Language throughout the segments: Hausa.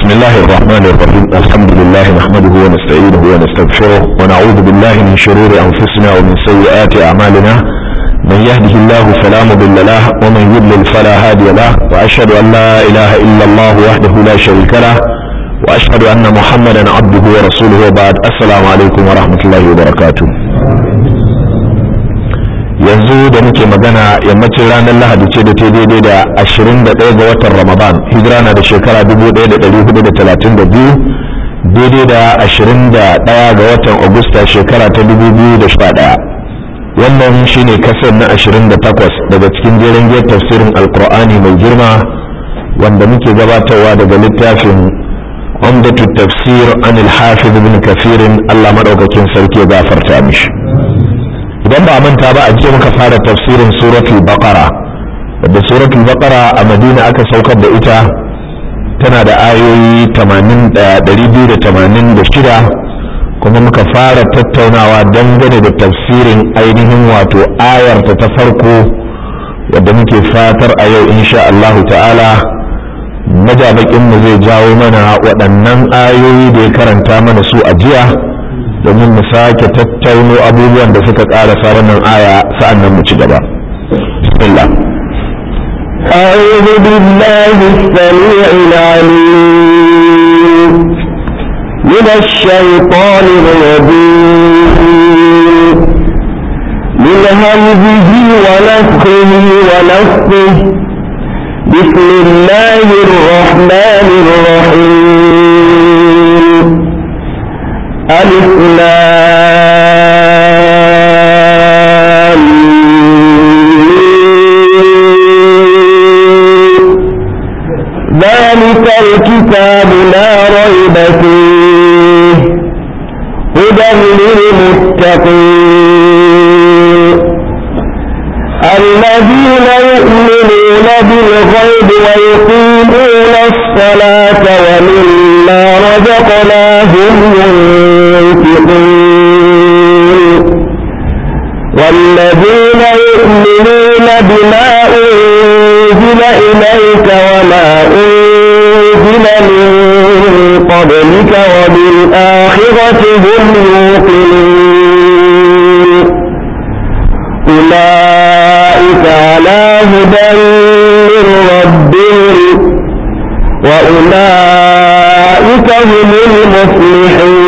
بسم الله الرحمن الرحيم الحمد لله نحمده ونستعينه ونستغفره ونعوذ بالله من شرور أنفسنا ومن سيئات أعمالنا من يهده الله فلا مضل له ومن يضلل فلا هادي له وأشهد أن لا إله إلا الله وحده لا شريك له وأشهد أن محمدا عبده ورسوله وبعد السلام عليكم ورحمة الله وبركاته yanzu da muke magana yammacin ranar lahadi ce da ta daidai da 21 ga watan ramadan hijira na da shekara 1432 daidai da 21 ga watan agusta shekara ta 2011 wannan shine kasar na 28 daga cikin jerin giyar tafsirin alkur'ani mai girma wanda muke gabatarwa daga littafin umdatu tafsir an al-hafiz ibn kafirin allah maɗaukakin sarki ya gafarta mishi idan ba manta ba a jiya muka fara tafsirin suratul baqara wadda suratul baqara a madina aka saukar da ita tana da ayoyi 286 kuma muka fara tattaunawa dangane da tafsirin ainihin wato ayarta ta farko wadda muke fatar a yau insha Allahu ta'ala majabakinmu zai jawo mana waɗannan ayoyi da ya karanta mana su a jiya domin mu sake tattauno abubuwan da suka ƙarasa wannan aya sa'an nan mu ci gaba. Bismillah. أعوذ بالله السميع العليم من الشيطان الرجيم من همزه ونفخه ونفخه بسم الله الرحمن الرحيم ألف ذلك الكتاب لا ريب فيه هدى للمتقين الذين يؤمنون بالغيب ويقيمون الصلاة ومما رزقناهم ينفقون والذين يؤمنون بما أنزل إليك وما أنزل من قبلك وبالآخرة هم يوقنون أولئك على هدى من ربهم وأولئك هم المفلحون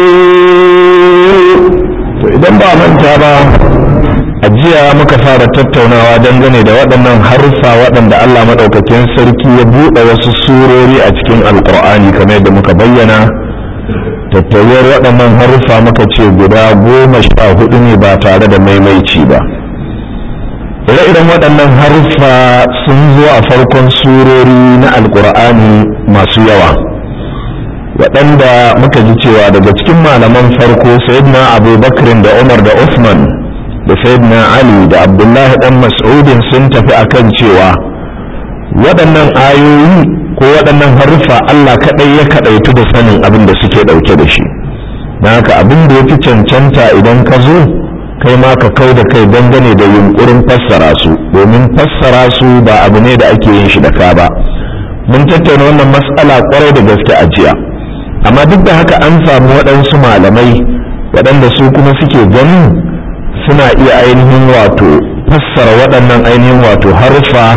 idan ba manta ba a jiya muka fara tattaunawa dangane da waɗannan haruffa waɗanda Allah maɗaukakin sarki ya buɗe wasu surori a cikin alƙur'ani kamar yadda muka bayyana tattauyar waɗannan haruffa muka ce guda goma sha hudu ne ba tare da maimaici ba ire-iren waɗannan haruffa sun zo a farkon surori na alƙur'ani masu yawa waɗanda muka ji cewa daga cikin malaman farko sayyidina abubakar da umar da usman da sayyidina ali da abdullahi dan mas'udin sun tafi akan cewa waɗannan ayoyi ko waɗannan haruffa allah kaɗai ya kaɗaitu da sanin abin da suke ɗauke da shi don haka abin da ya fi cancanta idan ka zo kai ma ka kau da kai dangane da yunkurin fassara su domin fassara su ba abu ne da ake yin shi da ka ba mun tattauna wannan matsala kwarai da gaske a jiya amma duk da haka an samu waɗansu malamai waɗanda su kuma suke ganin suna iya ainihin wato fassara waɗannan ainihin wato harfa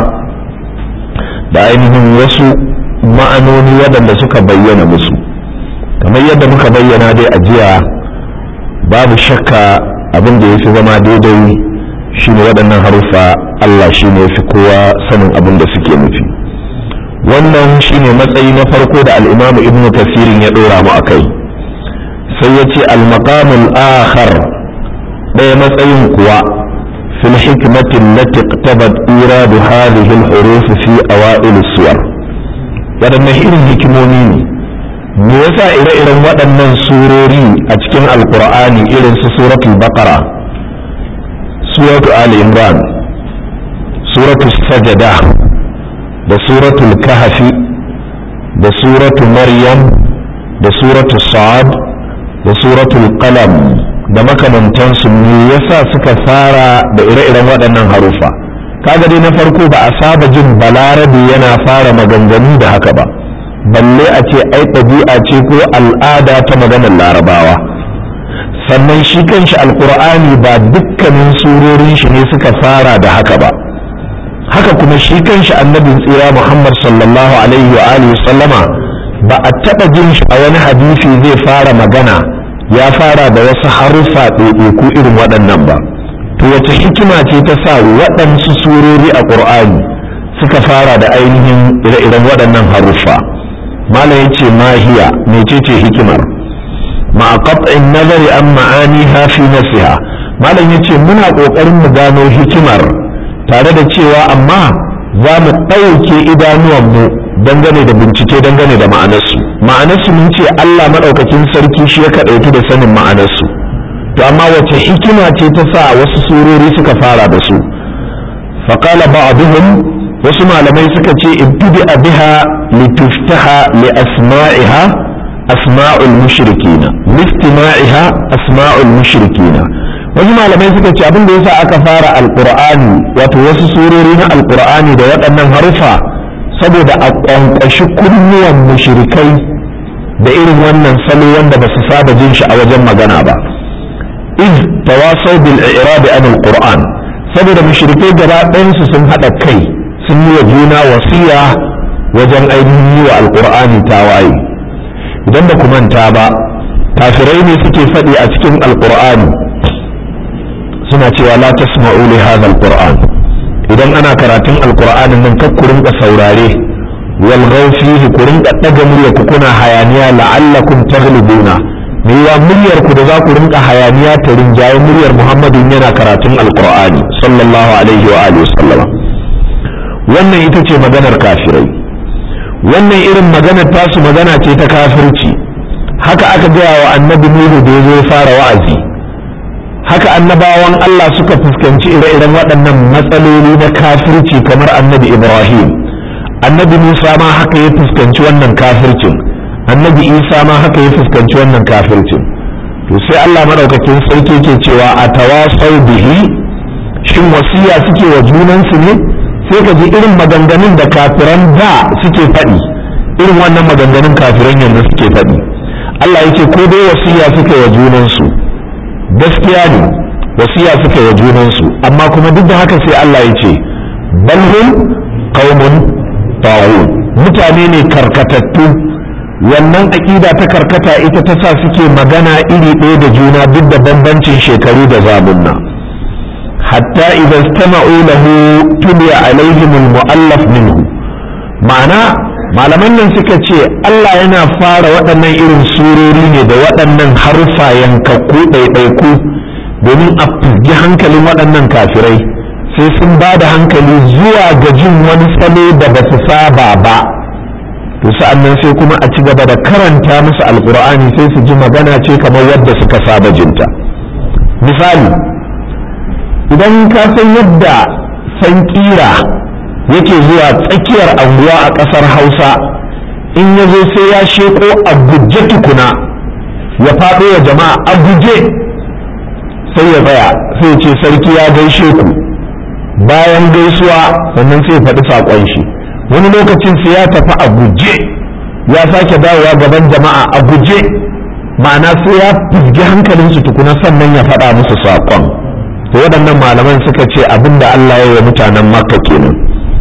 da ainihin wasu ma'anoni waɗanda suka bayyana musu kamar yadda muka bayyana dai a jiya babu shakka abin da ya fi zama daidai shine waɗannan haruffa Allah shine ya fi kowa sanin abin da suke nufi wannan shine matsayi na farko da al'imamu ibnu kasirin ya ɗora mu a kai sai ya ce al-maqamul akhar ɗaya matsayin kuwa fil hikmatin lati iqtabat iradu hadhihi al-huruf fi awa'il suwar waɗannan irin hikimomi ne me yasa ire-iren waɗannan surori a cikin alkur'ani irin su suratul baqara suratul ali imran suratul sajada da suratul kahfi da suratul maryam da suratul sa'ad da suratul qalam da makamantansu me yasa suka fara da ire-iren waɗannan harufa kaga dai na farko ba a saba jin balarabe yana fara maganganu da haka ba balle a ce ai ɗabi'a ce ko al'ada ta maganar larabawa sannan shi kanshi alkur'ani ba dukkanin surorin shi ne suka fara da haka ba haka kuma shi kanshi annabin tsira muhammad sallallahu alaihi wa alihi sallama ba a taɓa jin shi a wani hadisi zai fara magana ya fara da wasu haruffa ɗaiɗaiku irin waɗannan ba to wace hikima ce ta sa waɗansu surori a ƙur'ani suka fara da ainihin ire-iren waɗannan haruffa malam ya ce mahiya mecece hikimar ma'a qat'in nazari an ma'aniha fi nafsiha malam ya ce muna ƙoƙarin mu gano hikimar tare da cewa amma za mu ɗauke idanuwanmu dangane da bincike dangane da ma'anarsu ma'anarsu mun ce Allah maɗaukakin sarki shi ya kaɗaitu da sanin ma'anarsu to amma wace hikima ce ta sa wasu surori suka fara da su faƙala ba'aduhum wasu malamai suka ce ibtidi biha lituftaha li asma'iha asma'ul mushrikina listima'iha asma'ul mushrikina wasu malamai suka ce abin da yasa aka fara alqur'ani wato wasu surori na alqur'ani da waɗannan harufa saboda a ƙwanƙwashi kunnuwan mushrikai da irin wannan salo wanda ba su saba jin shi a wajen magana ba iz tawasau bil i'rab an alquran saboda mushrikai gaba ɗayansu sun haɗa kai sun yi wa juna wasiya wajen ainihin yi wa alqur'ani tawaye idan ba ku manta ba kafirai ne suke faɗi a cikin alqur'ani suna cewa la tasma'u li hadha alquran idan ana karatun alqur'anin nan kar ku rinka saurare wal fihi ku rinka daga murya ku kuna hayaniya la'allakum taghlibuna me yawa muryar ku da za ku rinka hayaniya ta rinjaye muryar muhammadin yana karatun alqur'ani sallallahu alaihi wa alihi wasallama wannan ita ce maganar kafirai wannan irin maganar tasu magana ce ta kafirci haka aka gaya wa annabi nuhu da ya zo fara wa'azi haka annabawan Allah suka fuskanci ire-iren waɗannan matsaloli na kafirci kamar annabi Ibrahim annabi Musa ma haka ya fuskanci wannan kafircin annabi Isa ma haka ya fuskanci wannan kafircin to sai Allah madaukakin sarki ke cewa a tawasau bihi shin wasiya suke wa junansu ne sai ka ji irin maganganun da kafiran da suke faɗi irin wannan maganganun kafiran yanzu suke faɗi Allah yake ko dai wasiya suke wa junansu gaskiya ne wasiya suka yi junansu amma kuma duk da haka sai Allah ya ce balhum qaumun tawun mutane ne karkatattu wannan aƙida ta karkata ita ta sa suke magana iri ɗaya da juna duk da bambancin shekaru da zamunna hatta idan istama'u lahu tuliya alaihim almu'allaf minhu ma'ana malaman nan suka ce Allah yana fara waɗannan irin surori ne da waɗannan harfa yankakku ɗaiɗaiku domin a fizgi hankalin waɗannan kafirai sai sun ba da hankali zuwa ga jin wani salo da ba su saba ba to sa'annan sai kuma a ci gaba da karanta musu alkur'ani sai su ji magana ce kamar yadda suka saba jinta misali idan ka san yadda san kira yake zuwa tsakiyar anguwa a ƙasar hausa in ya zo sai ya sheko a guje tukuna ya faɗo wa jama'a a guje sai ya tsaya sai ce sarki ya gaishe ku bayan gaisuwa sannan sai faɗi saƙon shi wani lokacin sai ya tafi a guje ya sake dawowa gaban jama'a a guje ma'ana sai ya fizgi hankalinsu tukuna sannan ya faɗa musu saƙon to waɗannan malaman suka ce abin da Allah ya yi mutanen makka kenan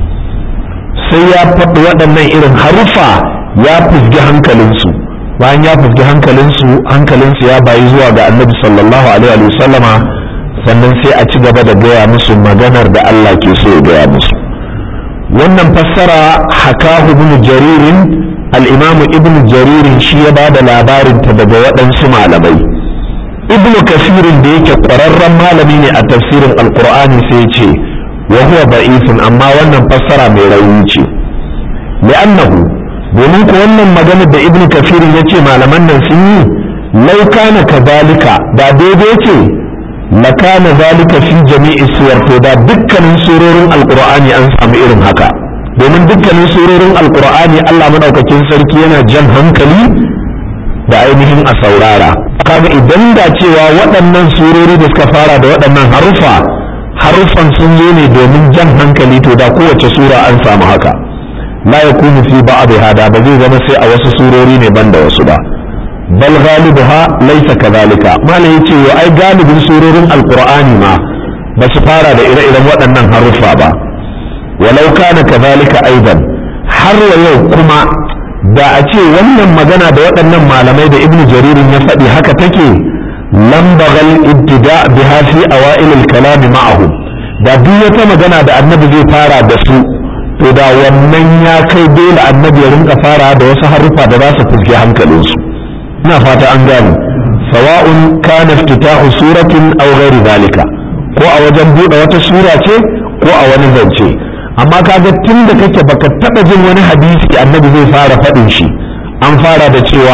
sai ya faɗi waɗannan irin haruffa ya fizgi hankalinsu bayan ya fizgi hankalinsu hankalinsu ya bayi zuwa ga annabi sallallahu alaihi wa sallama sannan sai a ci gaba da gaya musu maganar da Allah ke so ya gaya musu wannan fassara hakahu ibn jaririn al-imamu ibn jaririn shi ya ba da labarin ta daga waɗansu malamai ibn kasirin da yake ƙwararren malami ne a tafsirin alkur'ani sai ce wa huwa da'ifun amma wannan fassara mai rauni ce li'annahu domin ko wannan magana da ibn kafirin ya ce malaman nan sun yi lau kana kadhalika da daidai ce la kana zalika fi jami'i suwar to da dukkanin surorin alqur'ani an samu irin haka domin dukkanin surorin alqur'ani Allah madaukakin sarki yana jan hankali da ainihin a saurara kaga idan da cewa waɗannan surori da suka fara da waɗannan haruffa haruffan sun zo ne domin jan hankali to da kowace sura an samu haka la yakunu fi ba'd hada ba zai zama sai a wasu surori ne banda wasu ba bal ghalibuha laysa kadhalika malai yace yo ai galibin surorin alqur'ani ma ba su fara da ire-iren waɗannan haruffa ba walau kana kadhalika aidan har wa yau kuma da a ce wannan magana da waɗannan malamai da ibnu jaririn ya faɗi haka take lam bagal ibtida biha fi awail al-kalam ma'ahu da duk wata magana da annabi zai fara da su to da wannan ya kai dole annabi ya rinka fara da wasu haruffa da za su fuske hankalinsu ina fata an gane sawa'un kana iftitahu suratin aw ghairi zalika ko a wajen buɗe wata sura ce ko a wani zance amma kaga tun da kake baka taɓa jin wani hadisi annabi zai fara faɗin shi an fara da cewa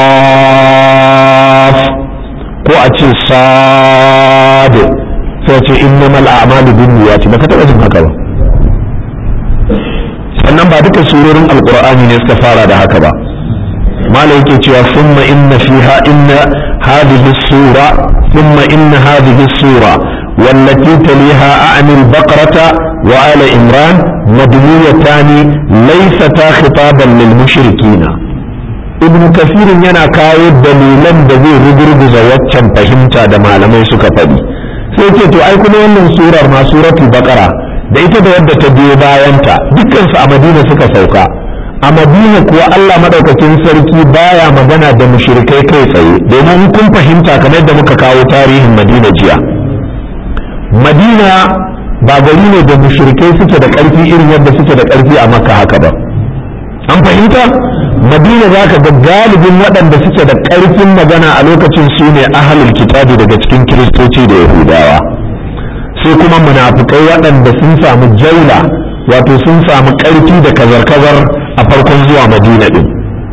qaf ko a ce sad sai ce innamal a'malu binniyati baka taɓa jin haka ba sannan ba duka surorin alqur'ani ne suka fara da haka ba malam yake cewa thumma inna fiha inna hadhihi sura thumma inna hadhihi sura والتي تليها أعني البقرة وآل إمران مدنيتان ليستا خطابا للمشركين ابن كثير yana kawo dalilan da zai rugurguza waccan fahimta da malamai suka faɗi sai ce to ai kuma wannan surar ma suratul baqara da ita da wadda ta biyo bayanta dukkan su a madina suka sauka a madina kuwa Allah madaukakin sarki baya magana da mushrikai kai tsaye domin kun fahimta kamar da muka kawo tarihin madina jiya madina ba gari ne da mushrikai suke da ƙarfi irin yadda suke da ƙarfi a makka haka ba an fahimta madina za ka ga galibin waɗanda suke da ƙarfin magana a lokacin su ne ahalul kitabi daga cikin kiristoci da yahudawa sai kuma munafukai waɗanda sun samu jaula wato sun samu ƙarfi da kazar-kazar a farkon zuwa madina ɗin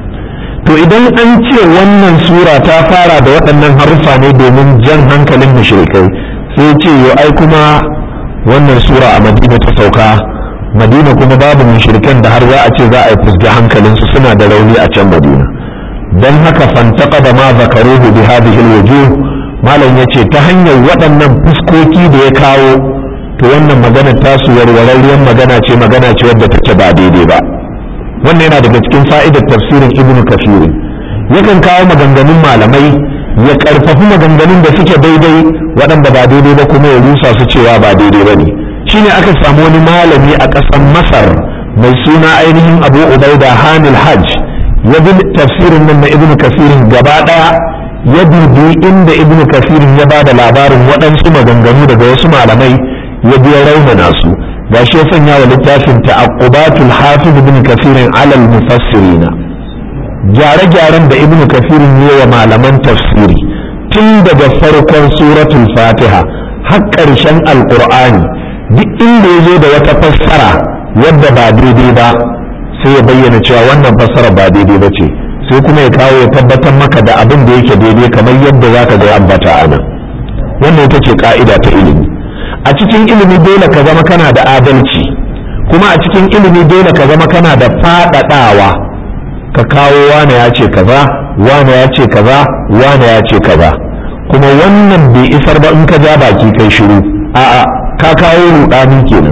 to idan an ce wannan sura ta fara da waɗannan haruffa ne domin jan hankalin mushrikai sai ce yo ai kuma wannan sura a madina ta sauka madina kuma babu mushrikan da har za a ce za a yi fusga hankalinsu suna da rauni a can madina don haka fantaka da ma zakaruhu bi hadhihi alwujuh malam yace ta hanyar waɗannan fuskoki da ya kawo to wannan magana tasu warwararriyar magana ce magana ce wadda take ba daidai ba wannan yana daga cikin fa'idar tafsirin ibnu kafir yakan kawo maganganun malamai ya karfafi maganganun da suke daidai waɗanda ba daidai ba kuma ya rusa su cewa ba daidai ba ne shine aka samu wani malami a ƙasar masar mai suna ainihin abu ubaida hanil hajj ya bi tafsirin nan na ibnu kasirin gaba ɗaya ya dubi inda ibnu kasirin ya ba da labarin waɗansu maganganu daga wasu malamai ya biya raunana su ga shi ya sanya wa littafin ta'aqqubatul hafiz ibn kasirin alal mufassirina gyare-gyaren da ibnu kafirin yi wa malaman tafsiri tun daga farkon suratul fatiha har ƙarshen alƙur'ani duk inda ya zo da wata fassara wadda ba daidai ba sai ya bayyana cewa wannan fassara ba daidai ba ce sai kuma ya kawo ya tabbatar maka da abin da yake daidai kamar yadda za ka ga ambata a nan wannan ita ce ka'ida ta ilimi a cikin ilimi dole ka zama kana da adalci kuma a cikin ilimi dole ka zama kana da faɗaɗawa ka kawo wane ya ce kaza wane ya ce kaza wane ya ce kaza kuma wannan bai isar ba in ka ja baki kai shiru a'a ka kawo rudani kenan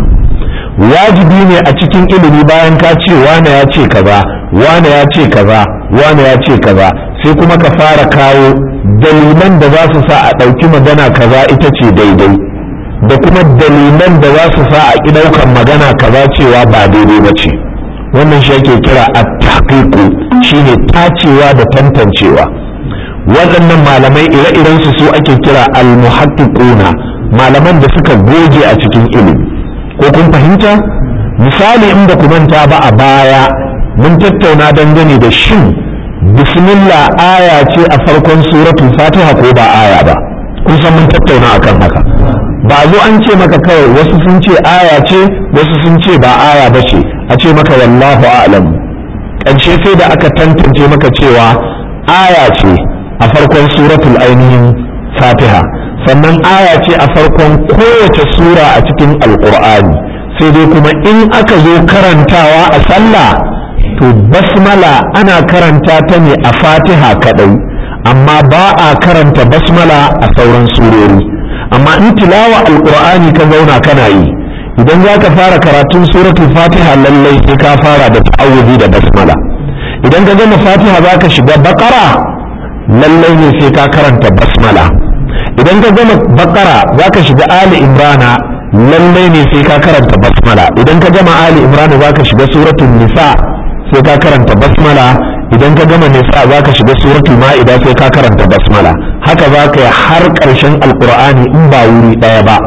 wajibi ne a cikin ilimi bayan ka ce wane ya ce kaza wane ya ce kaza wane ya ce kaza sai kuma ka fara kawo dalilan da za su sa a ɗauki magana kaza ita ce daidai da kuma dalilan da za su sa a ƙi ɗaukan magana kaza cewa ba daidai ba ce wannan shi ake kira at-tahqiqu shine tacewa da tantancewa waɗannan malamai ire-iren su su ake kira al-muhaqqiquna malaman da suka goge a cikin ilimi ko kun fahimta misali in ba ku manta ba a baya mun tattauna dangane da shin bismillah aya ce a farkon suratul fatiha ko ba aya ba kun san mun tattauna akan haka ba zo an ce maka kawai wasu sun ce aya ce wasu sun ce ba aya ba ce a ce maka wallahu a'lam ƙarshe sai da aka tantance maka cewa aya ce a farkon suratul ainihin fatiha sannan aya ce a farkon kowace sura a cikin alkur'ani sai dai kuma in aka zo karantawa a sallah to basmala ana karanta ta ne a fatiha kadai amma ba a karanta basmala a sauran surori amma in tilawa alkur'ani ka zauna kana yi idan za ka fara karatun suratul fatiha lallai sai ka fara da ta'awudi da basmala idan ka gama fatiha za ka shiga bakara lallai ne sai ka karanta basmala idan ka gama bakara za ka shiga ali imrana lallai ne sai ka karanta basmala idan ka gama ali imrana za ka shiga suratul nisa sai ka karanta basmala idan ka gama nisa za ka shiga suratul ma'ida sai ka karanta basmala haka za ka yi har ƙarshen alƙur'ani in ba wuri ɗaya ba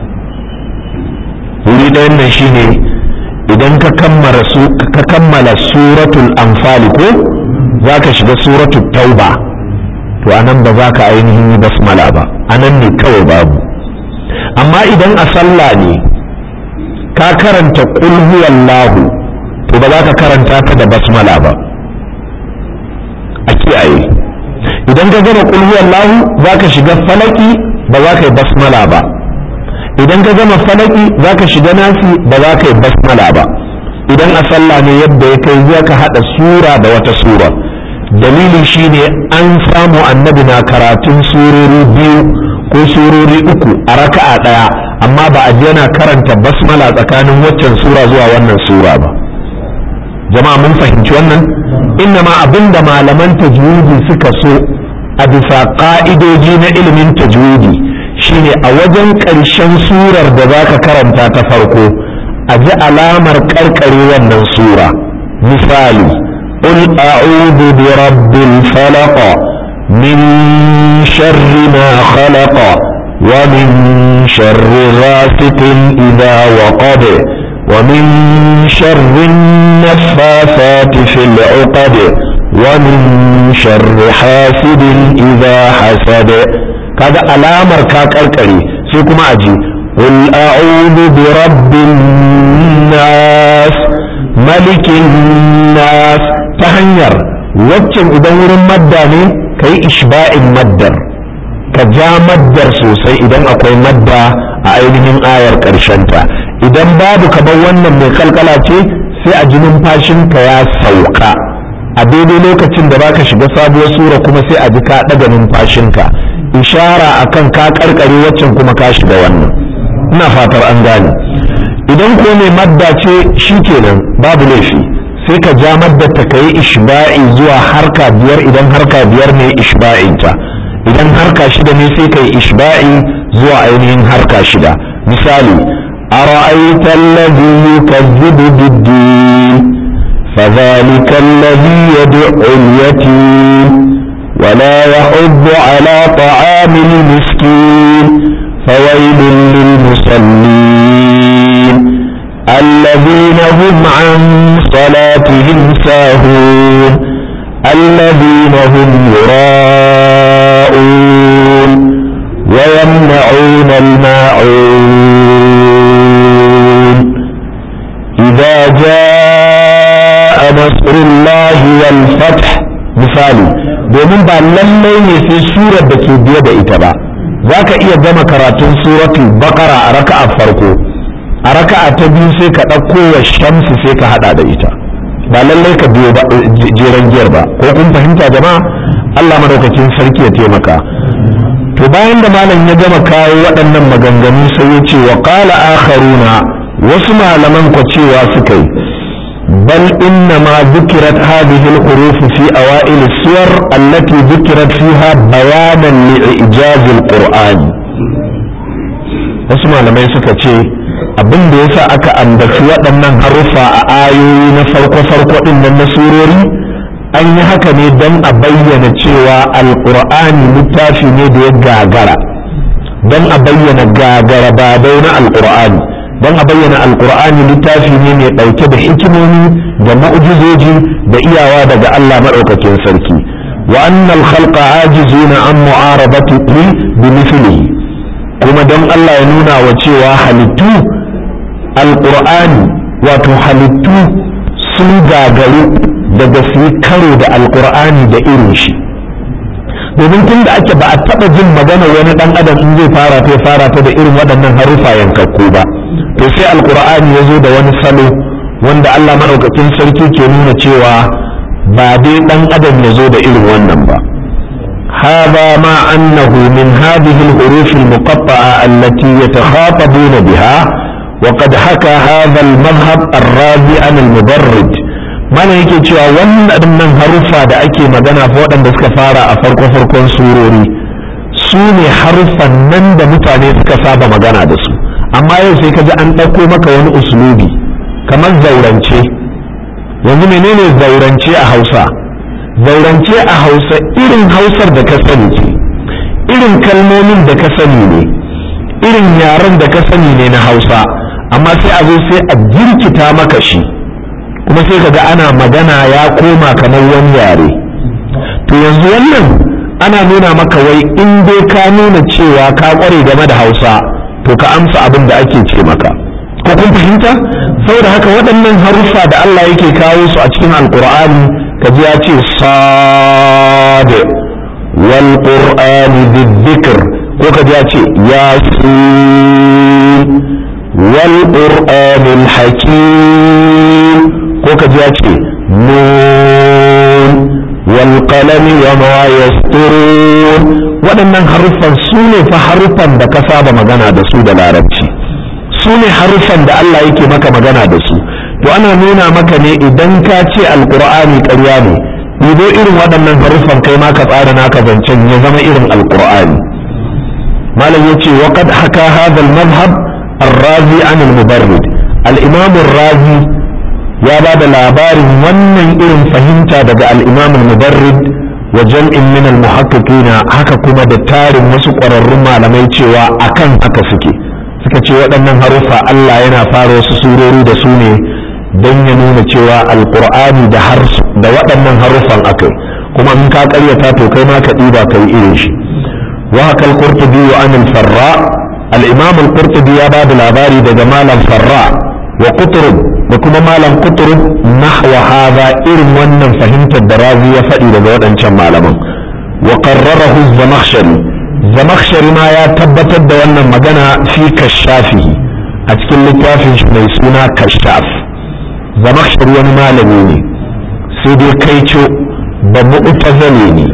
wuri ɗayan nan shine idan ka kammala su ka kammala suratul anfali ko za ka shiga suratul tauba to anan ba za ka ainihin yi basmala ba anan ne kawai babu amma idan a sallah ne ka karanta qul huwallahu to ba za ka karanta ta da basmala ba a kiyaye idan ka gama qul huwallahu za ka shiga falaki ba za ka yi basmala ba idan ka gama falaki za ka shiga nasi ba za ka yi basmala ba idan a sallah ne yadda ya kai za ka haɗa sura da wata sura dalili shine an samu annabi na karatun surori biyu ko surori uku a raka'a ɗaya amma ba a yana karanta basmala tsakanin waccan sura zuwa wannan sura ba jama'a mun fahimci wannan innama abinda malaman tajwidi suka so a bisa ka'idoji na ilimin tajwidi shine a wajen ƙarshen surar da za ka karanta ta farko a ji alamar ƙarƙare wannan sura misali قل أعوذ برب الفلق من شر ما خلق ومن شر غاسق إذا وقب ومن شر النفاثات في العقد ومن شر حاسد إذا حسد kaga alamar ka karkare sai kuma a ji qul a'udhu bi rabbin nas malikin nas ta hanyar waccan idan wurin madda ne kai ishba'in maddar ka ja maddar sosai idan akwai madda a ainihin ayar ta idan babu kamar wannan mai kalkala ce sai a ji numfashinka ya sauka a daidai lokacin da baka shiga sabuwar sura kuma sai a ji ka ɗaga numfashinka ishara akan ka karkare waccan kuma ka shiga wannan ina fatar an gane idan ko mai madda ce shikenan babu laifi sai ka ja madda ta kai ishba'i zuwa harka biyar idan harka biyar ne ishba'in ta idan harka shida ne sai kai ishba'i zuwa ainihin harka shida misali ara'aita alladhi yukazzibu bid-din فذلك الذي يدعو اليتيم ولا يحض على طعام المسكين فويل للمصلين الذين هم عن صلاتهم ساهون الذين هم يراءون ويمنعون الماعون إذا جاء نصر الله والفتح مثالي domin ba lallai ne sai surar da ke biye da ita ba za ka iya gama karatun suratul bakara a raka'a farko a raka'a ta biyu sai ka ɗauko wa shamsu sai ka haɗa da ita ba lallai ka biyo jeren giyar ba ko kun fahimta jama'a Allah madaukakin sarki ya taimaka to bayan da malam ya gama kawo waɗannan maganganu sai ya ce wa qala akharuna wasu malaman ko cewa suka yi بل إنما ذكرت هذه الحروف في أوائل السور التي ذكرت فيها بيانا لإعجاز القرآن wasu malamai suka ce abin da yasa aka ambaci waɗannan haruffa a ayoyi na farko-farko ɗin nan na surori an yi haka ne don a bayyana cewa alƙur'ani littafi ne da ya gagara don a bayyana gagara ba na alƙur'ani don a bayyana alkur'ani littafi ne mai ɗauke da hikimomi da mu'jizoji da iyawa daga Allah maɗaukakin sarki wa annal khalqa ajizuna an mu'arabatihi bi mithlihi kuma don Allah ya nuna wa cewa halittu alkur'ani wato halittu sun gagaru daga su yi karo da alkur'ani da irin shi domin tun da ake ba a taɓa jin magana wani ɗan adam in zai fara ta fara ta da irin waɗannan harufa yankakku ba to sai alkur'ani ya zo da wani salo wanda Allah maɗaukakin sarki ke nuna cewa ba dai ɗan adam ya zo da irin wannan ba هذا مع أنه من هذه الحروف المقطعة التي يتخاطبون بها وقد حكى هذا المذهب الرازي عن المبرد mana yake cewa wannan haruffa da ake magana fa waɗanda suka fara a farko-farkon surori su ne haruffan nan da mutane suka saba magana da su amma yau sai ka ji an ɗauko maka wani uslubi kamar zaurance yanzu menene zaurance a hausa zaurance a hausa irin hausar da ka sani ce irin kalmomin da ka sani ne irin yaren da ka sani ne na hausa amma sai a zo sai a jirkita maka shi kuma sai ka ga ana magana ya koma kamar wani yare to yanzu wannan ana nuna maka wai in dai ka nuna cewa ka kware game da hausa to ka amsa abin da ake ce maka ko kun fahimta saboda haka waɗannan haruffa da Allah yake kawo su a cikin alkur'ani ka ji ya ce sad wal qur'ani dhikr ko ka ji ya ce yasin wal qur'anil hakim ko ka ji ya ce nun wal qalami wa ma yasturun waɗannan haruffan su ne fa haruffan da ka saba magana da su da larabci su ne haruffan da Allah yake maka magana da su to ana nuna maka ne idan ka ce alqur'ani ƙarya ne ɗibo irin waɗannan haruffan kai ma ka tsara naka zancen ya zama irin alqur'ani malam yace wa qad haka hadha al-madhhab الرازي عن المبرد الإمام الرازي ya ba da labarin wannan irin fahimta daga al'imam al-mubarrid wa jam'in min al-muhaqqiqina haka kuma da tarin wasu ƙwararrun malamai cewa akan haka suke suka ce waɗannan haruffa Allah yana fara wasu surori da su ne don ya nuna cewa alƙur'ani da da waɗannan haruffan akai kuma in ka ƙaryata to kai ma ka ɗiba ka yi irin shi wa haka al-qurtubi wa an al-farra al-imam al-qurtubi ya ba da labari daga malam farra wa qutrub da kuma malam qutrub nahwa hadha irin wannan fahimtar da razi ya faɗi daga waɗancan malaman wa qarrarahu zamakhshari zamakhshari ma ya tabbatar da wannan magana fi kashafi a cikin littafin shi mai suna kashaf zamakhshari wani malami ne sai dai kai ce ba mu'tazali ne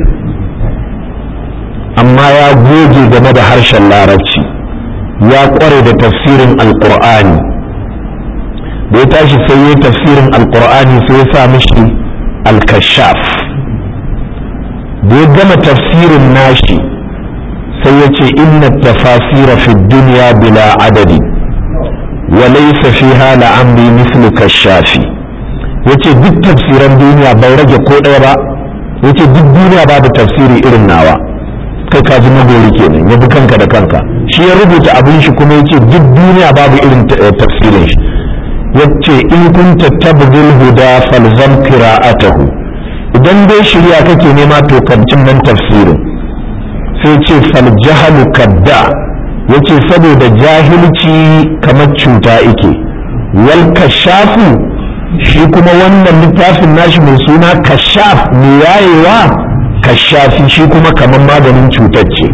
amma ya goge game da harshen larabci ya kware da tafsirin alqur'ani da ya tashi sai ya tafsirin alkur'ani sai ya sa mishi alkashaf da ya gama tafsirin nashi sai ya ce inna tafasira fi duniya bila adadi wa laysa fiha la'amri mislu kashafi yace duk tafsiran duniya bai rage ko ɗaya ba yace duk duniya babu tafsiri irin nawa kai ka ji magori kenan ya bi kanka da kanka shi ya rubuta abin shi kuma yace duk duniya babu irin tafsirin shi yace in kunta tabghil huda falzam qira'atahu idan dai shirya kake nema to kancin nan tafsirin sai ce fal jahalu kadda yace saboda jahilci kamar cuta yake wal kashafu shi kuma wannan littafin nashi mai suna kashaf mai yayewa kashafi shi kuma kamar maganin cutar ce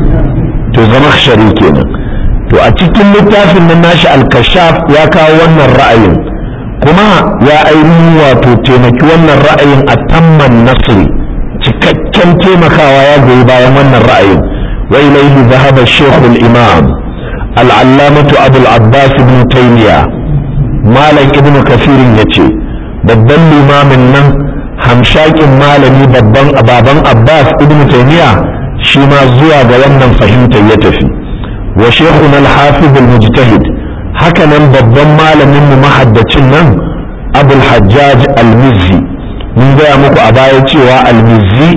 to zama shari kenan to a cikin littafin nan nashi al-kashaf ya kawo wannan ra'ayin kuma ya ainihin wato taimaki wannan ra'ayin a tamman nasri cikakken taimakawa ya goyi bayan wannan ra'ayin wa ilaihi zahaba shekul imam al'allamatu abul abbas ibn taymiya malam ibn kafirin ya ce babban limamin nan hamshakin malami babban baban abbas ibn taymiya shi ma zuwa ga wannan fahimtar ya tafi wa shekuna al-hafiz al-mujtahid haka nan babban malamin mu mahaddacin nan abul hajjaj al-mizzi mun gaya muku a baya cewa al-mizzi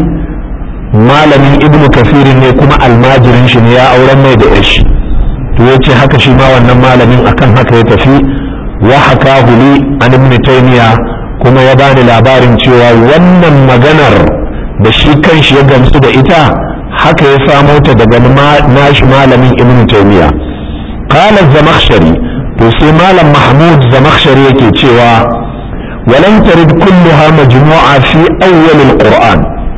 malamin ibnu kafirin ne kuma almajirin shi ne ya auren mai da yashi to ya ce haka shi ma wannan malamin akan haka ya tafi wa haka huli an ibn taymiya kuma ya bani labarin cewa wannan maganar da shi kanshi ya gamsu da ita haka ya samo ta daga nashi malamin ibn taymiya qala zamakhshari to sai malam mahmud zamakhshari yake cewa ولم ترد كلها مجموعة في أول القرآن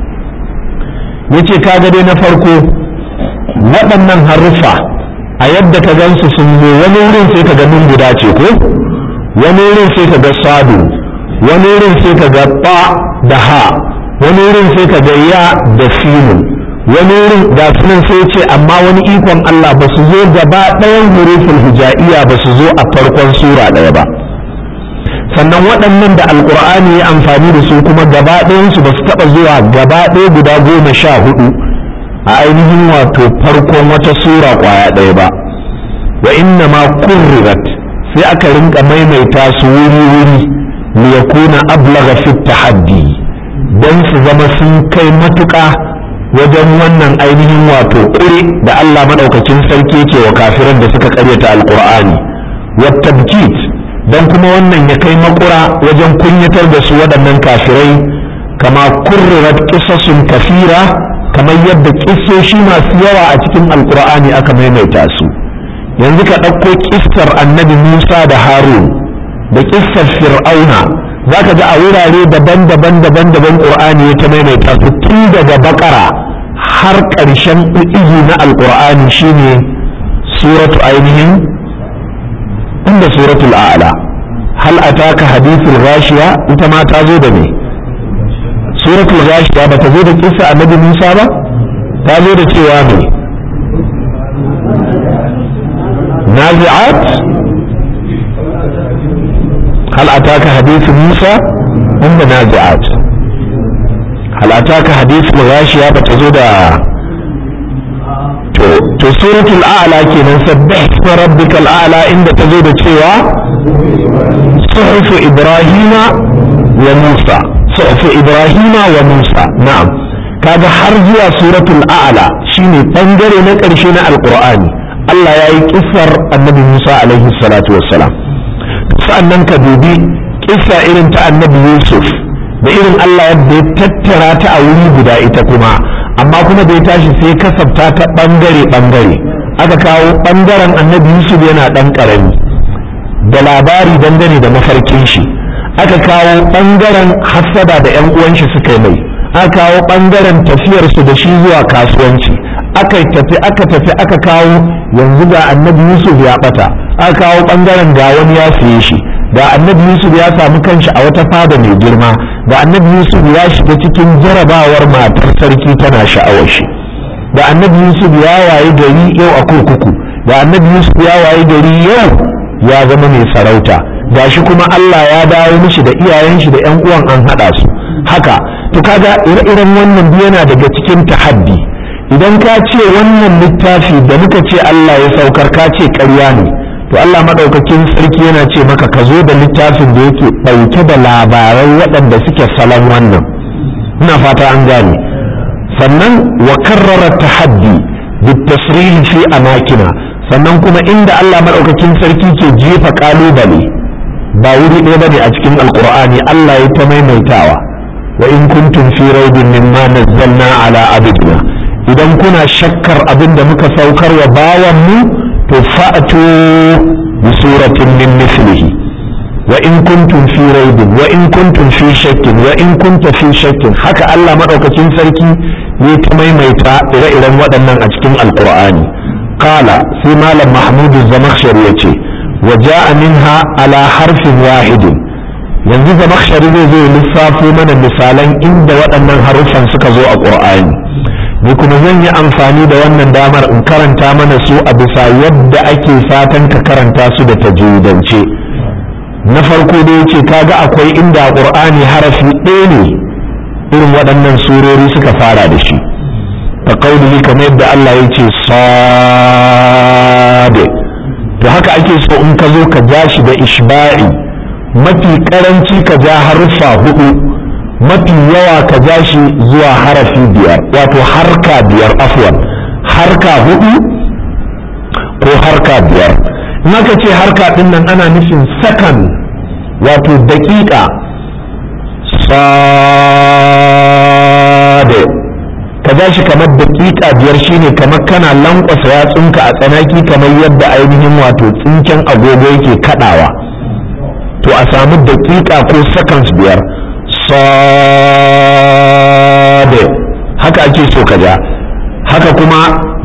yace kaga dai na farko waɗannan haruffa a yadda ka gansu sun zo wani wurin sai ka ga nun guda ce ko wani wurin sai ka ga sadu wani wurin sai ka ga ba da ha wani wurin sai ka ga ya da sinu wani wurin ga sunan sai ce amma wani ikon Allah ba su zo gaba ɗayan hurufin hija'iyya ba su zo a farkon sura ɗaya ba sannan waɗannan da alkur'ani ya amfani da su kuma gaba ɗayansu ba su taɓa zuwa gaba ɗaya guda goma sha hudu a ainihin wato farkon wata sura ƙwaya ɗaya ba wa inna ma kurrirat sai aka rinka maimaita su wuri-wuri li yakuna ablagha fi tahaddi dan su zama sun kai matuƙa wajen wannan ainihin wato ƙure da Allah madaukakin sarki yake wa kafiran da suka karyata alqur'ani wa tabkit dan kuma wannan ya kai makura wajen kunyatar da su waɗannan kafirai kama kurrirat qisasun kafira kamar yadda kissoshi masu yawa a cikin alqur'ani aka maimaita su yanzu ka ɗauko kissar annabi Musa da Harun da kissar Fir'auna za ka ga a wurare daban-daban daban-daban ƙur'ani ya ta maimaita su tun daga bakara har ƙarshen izu na alƙur'ani shine suratu ainihin inda suratul a'la hal ataka hadithul ghashiya ita ma ta zo da me suratul ghashiya ba ta zo da kissa annabi Musa ba ta zo da cewa me nazi'at هل أتاك حديث موسى هم نازعات هل أتاك حديث الغاشية بتزود to to suratul a'la kenan sabbih isma rabbikal a'la inda ta zo da cewa suhufu ibrahima wa musa suhufu ibrahima wa musa na'am kaga har zuwa suratul a'la shine bangare na ƙarshe na alqur'ani Allah ya yi kissar annabi Musa alaihi salatu wassalam sa'annan ka dubi kissa irin ta annabi Yusuf da irin Allah yadda ya tattara ta a wuri guda ita kuma amma kuma da ya tashi sai kasafta ta bangare bangare aka kawo bangaren annabi Yusuf yana dan karami da labari dangane da mafarkin shi aka kawo bangaren hassada da yan uwan shi suka yi mai aka kawo bangaren tafiyar su da shi zuwa kasuwanci aka tafi aka tafi aka kawo yanzu ga annabi Yusuf ya bata aka kawo bangaren ga wani ya siye shi ga annabi Yusuf ya samu kanshi a wata fada mai girma ga annabi Yusuf ya shiga cikin jarabawar matar sarki tana sha'awar shi ga annabi Yusuf ya waye gari yau a kurkuku ga annabi Yusuf ya waye gari yau ya zama mai sarauta gashi kuma Allah ya dawo mishi da iyayen shi da ƴan uwan an haɗa su haka to kaga ire-iren wannan yana daga cikin tahaddi idan ka ce wannan littafi da muka ce Allah ya saukar ka ce ƙarya ne to Allah maɗaukakin sarki yana ce maka ka zo da littafin da yake ɗauke da labarai waɗanda suke salon wannan ina fata an gane sannan wa karrara tahaddi bitasrihi fi amakina sannan kuma inda Allah maɗaukakin sarki ke jefa ƙalubale ba wuri ɗaya bane a cikin alkur'ani Allah ya ta maimaitawa wa in kuntum fi raibin mimma nazzalna ala abidina idan kuna shakkar abin da muka saukar wa bawan mu to fa'atu bi suratin min mithlihi wa in kuntum fi raibin wa in kuntum fi shakkin wa in kunta fi shakkin haka Allah madaukakin sarki ne ta maimaita ire-iren waɗannan a cikin alqur'ani qala sai malam mahmud zamakhshari yace wa ja'a minha ala harfin wahidin yanzu zamakhshari zai zo lissafo mana misalan inda waɗannan haruffan suka zo a qur'ani ni kuma zan yi amfani da wannan damar in karanta mana su a bisa yadda ake fatan ka karanta su da tajwidance na farko da yace kaga akwai inda qur'ani harafi ɗaya ne irin waɗannan surori suka fara da shi ka kaulihi kamar yadda Allah ya ce sade to haka ake so in ka zo ka ja shi da ishba'i mafi karanci ka ja harfa hudu mafi yawa ka ja shi zuwa harafi biyar wato harka biyar afwan harka hudu ko harka biyar naka ce harka din nan ana nufin sakan wato daƙiƙa sade ka ja shi kamar daƙiƙa biyar shine kamar kana lankwasa yatsunka a tsanaki kamar yadda ainihin wato tsinken agogo yake kadawa to a samu daƙiƙa ko seconds biyar sade haka ake so ka ja haka kuma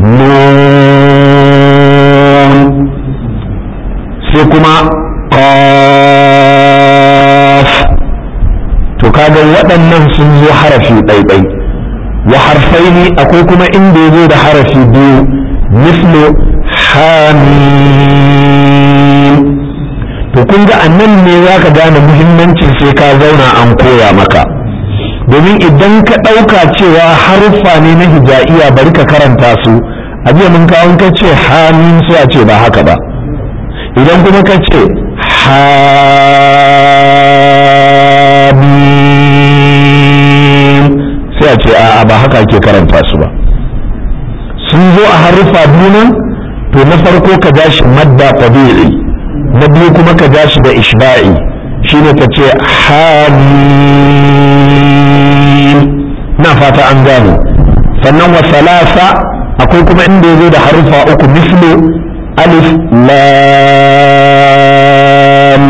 nun sai kuma qaf to kaga waɗannan sun zo harafi ɗaiɗai wa harfaini akwai kuma inda ya zo da harafi biyu mislu hamim to kun ga annan ne za ka gane muhimmancin sai ka zauna an koya maka domin idan ka ɗauka cewa haruffa ne na hijaiya bari ka karanta su a jiya mun kawo ka ce hamim sai a ce ba haka ba idan kuma ka ce hamim sai a ce a'a ba haka ake karanta su ba sun zo a haruffa biyu nan to na farko ka ja shi madda tabi'i na biyu kuma ka ja shi da ishba'i shine ka ce hamim na fata an gane sannan wa salasa akwai kuma inda ya zo da haruffa uku mislu alif lam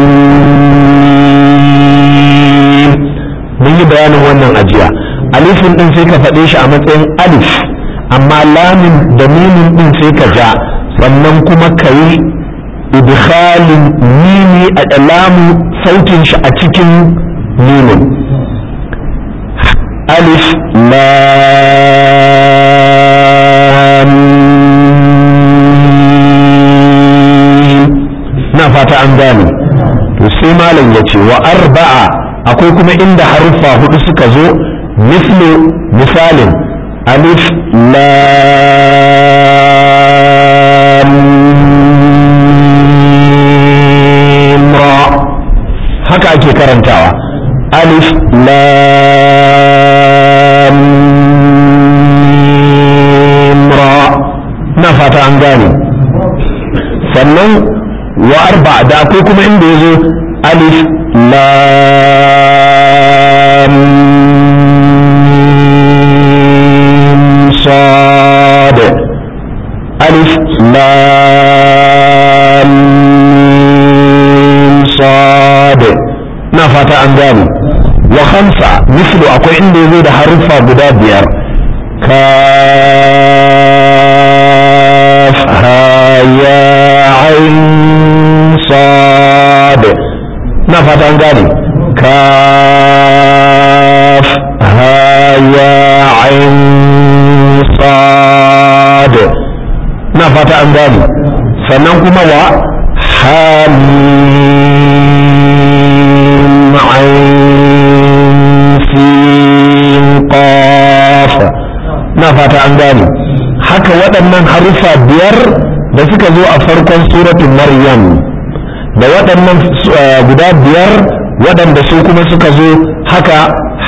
mun yi bayanin wannan ajiya alifin din sai ka faɗe shi a matsayin alif amma lamin da mimin din sai ka ja sannan kuma ka yi idkhalin mimi a lamu sautin shi a cikin mimin alif lam na fata an gane to sai malam ya ce wa arba'a akwai kuma inda haruffa hudu suka zo mislu misalin alif lam ra haka ake karantawa alif lam ra na fata an gane sannan wa arba da akwai kuma inda ya zo alif lam sad alif lam sad na fata an gane wa khamsa mislu akwai inda ya zo da haruffa guda biyar kaf ha ya ain sad na fata an gane kaf ha ya ain sad na fata an gane sannan kuma wa hamim ain sin qaf na fata an gane haka waɗannan haruffa biyar da suka zo a farkon suratun maryam da waɗannan guda biyar waɗanda su kuma suka zo haka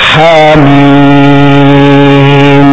hamim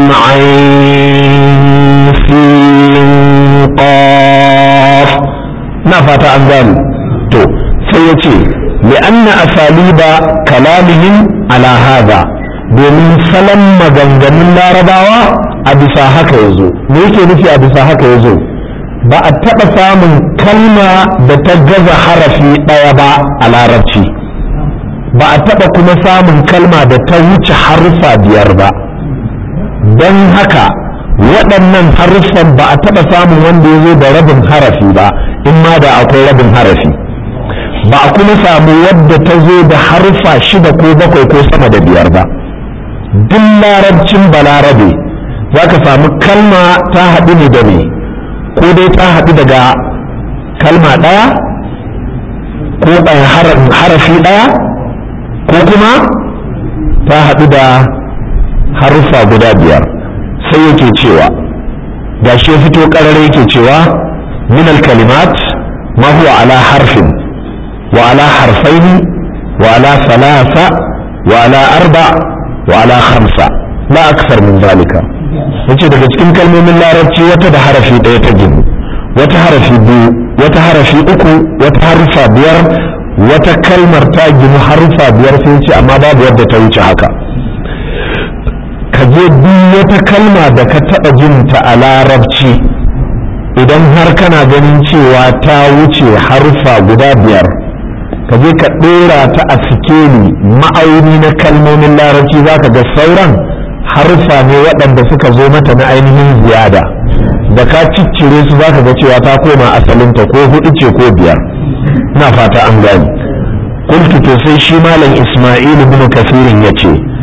ain sin qaf na fata an gane to sai ya ce li'anna asaliba kalamihim ala hada domin salon maganganun larabawa a bisa haka ya zo me yake nufi a bisa haka ya zo ba a taɓa samun kalma da ta gaza harafi ɗaya ba a larabci ba a taɓa kuma samun kalma da ta wuce haruffa biyar ba don haka waɗannan haruffan ba a taɓa samun wanda ya zo da rabin harafi ba in ma da akwai rabin harafi ba a kuma samu wadda ta zo da haruffa shida ko bakwai ko sama da biyar ba duk larabcin balarabe za ka samu kalma ta haɗu ne da me ko dai ta haɗu daga kalma ɗaya ko harafi ɗaya ko kuma ta haɗu da haruffa guda biyar sai yake cewa ga shi ya fito ƙarar yake cewa min kalimat ma huwa ala harfin wa ala harfaini wa ala salasa wa ala arba wa ala khamsa la aksar min zalika yace daga cikin kalmomin larabci wata da harafi ɗaya ta ginu wata harafi biyu wata harafi uku wata harufa biyar wata kalmar ta ginu harufa biyar sai ce amma babu yadda ta wuce haka ka je duk wata kalma da ka taɓa jin ta a larabci idan har kana ganin cewa ta wuce harufa guda biyar ka je ka ɗora ta a sikeli ma'auni na kalmomin larabci za ka ga sauran haruffa ne waɗanda suka zo mata na ainihin ziyada da ka ciccire su za ka ga cewa ta koma asalinta ko hudu ce ko biyar na fata an gani kultu to sai shi malam isma'il ibn kasirin ya ce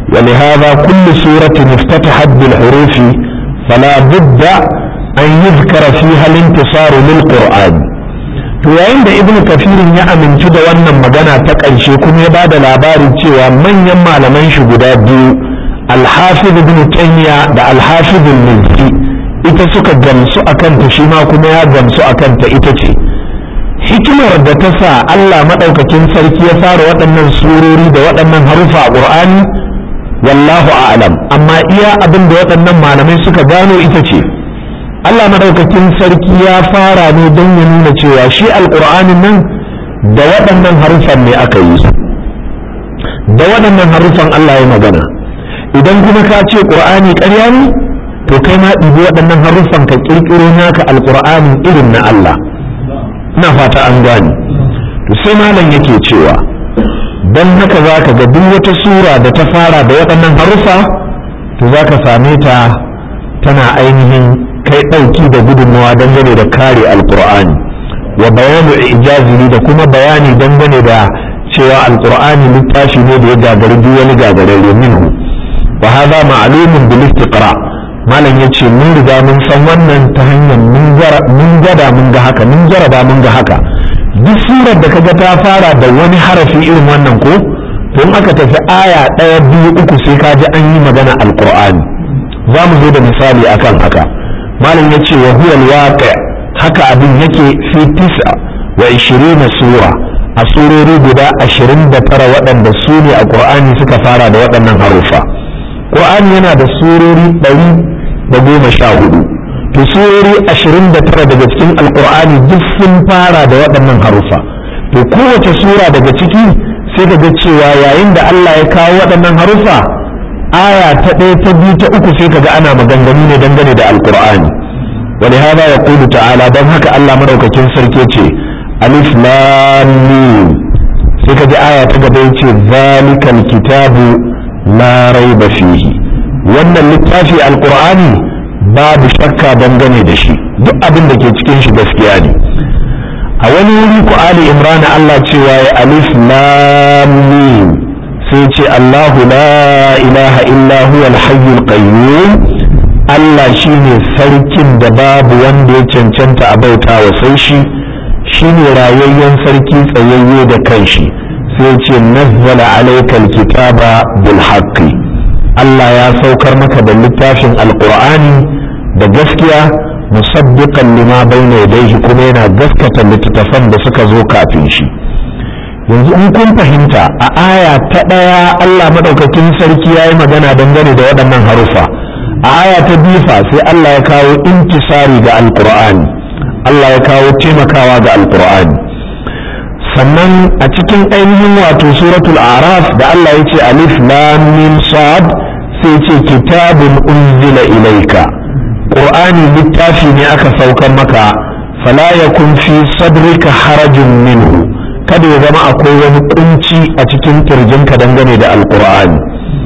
ولهذا كل سورة افتتحت بالحروف فلا بد أن يذكر فيها الانتصار للقرآن to yayin da ibnu kafirin ya amintu da wannan magana ta ƙarshe kuma ya bada labarin cewa manyan malaman shi guda biyu alhafiz ibn taymiya da alhafiz al-mizzi ita suka gamsu akan ta shi ma kuma ya gamsu akan ta ita ce hikimar da ta sa Allah madaukakin sarki ya fara waɗannan surori da waɗannan harufa a Qur'ani wallahu a'lam amma iya abin da waɗannan malamai suka gano ita ce Allah madaukakin sarki ya fara ne don ya nuna cewa shi alƙur'anin nan da waɗannan harufan ne aka yi su da waɗannan harufan Allah ya magana idan kuma ka ce ƙur'ani ƙarya ne to kai ma ɗibi waɗannan harufan ka ƙirƙiro naka alƙur'anin irin na Allah ina fata an gane to sai malam yake cewa don haka za ka ga duk wata sura da ta fara da waɗannan harufa to za ka same ta tana ainihin kai ɗauki da gudunmawa dangane da kare alƙur'ani wa bayanu ijazihi da kuma bayani dangane da cewa alƙur'ani littafi ne da ya gagari duk wani gagararre minhu wa hadha ma'lumun bil istiqra malam yace mun riga mun san wannan ta hanyar mun gada mun ga haka mun jaraba mun ga haka duk surar da kaga ta fara da wani harafi irin wannan ko to in aka tafi aya ɗaya biyu uku sai ka ji an yi magana alqur'ani za mu zo da misali akan haka malam yace wa huwa alwaqi haka abin yake fi tis'a wa 20 sura a surori guda 29 waɗanda su ne a qur'ani suka fara da waɗannan harufa qur'ani yana da surori ɗari da goma sha hudu to surori ashirin da tara daga cikin alkur'ani duk sun fara da waɗannan harufa to kowace sura daga ciki sai ka ga cewa yayin da Allah ya kawo waɗannan harufa aya ta ɗaya ta biyu ta uku sai ka ga ana maganganu ne dangane da alkur'ani wani hada ya kulu ta'ala don haka Allah madaukakin sarki ce alif lam mim sai ka ji aya ta gaba yace zalikal kitabu la raiba fihi wannan littafi alkur'ani babu shakka dangane da shi duk abin da ke cikin shi gaskiya ne a wani wuri ku ali imran Allah cewa ya alif lam mim sai ce Allahu la ilaha illa huwa al-hayyul qayyum Allah shine sarkin da babu wanda ya cancanta a bauta wa sai shi shine rayayyen sarki tsayayye da kanshi sai ce nazzala alaykal kitaba bil haqqi Allah ya saukar maka da littafin alkur'ani da gaskiya musaddiqan lima bayna yadayhi kuma yana gaskata littattafan da suka zo kafin shi yanzu in kun fahimta a aya ta ɗaya Allah madaukakin sarki ya yi magana dangane da waɗannan harufa a aya ta bifa sai Allah ya kawo intisari ga alkur'ani Allah ya kawo taimakawa ga alkur'ani sannan a cikin ainihin wato suratul araf da Allah ya ce alif lam mim sad sai ce kitabun unzila ilaika qur'ani littafi ne aka saukar maka fala yakun fi sadrika harajun minhu kada ya zama akwai wani kunci a cikin kirjinka dangane da alqur'ani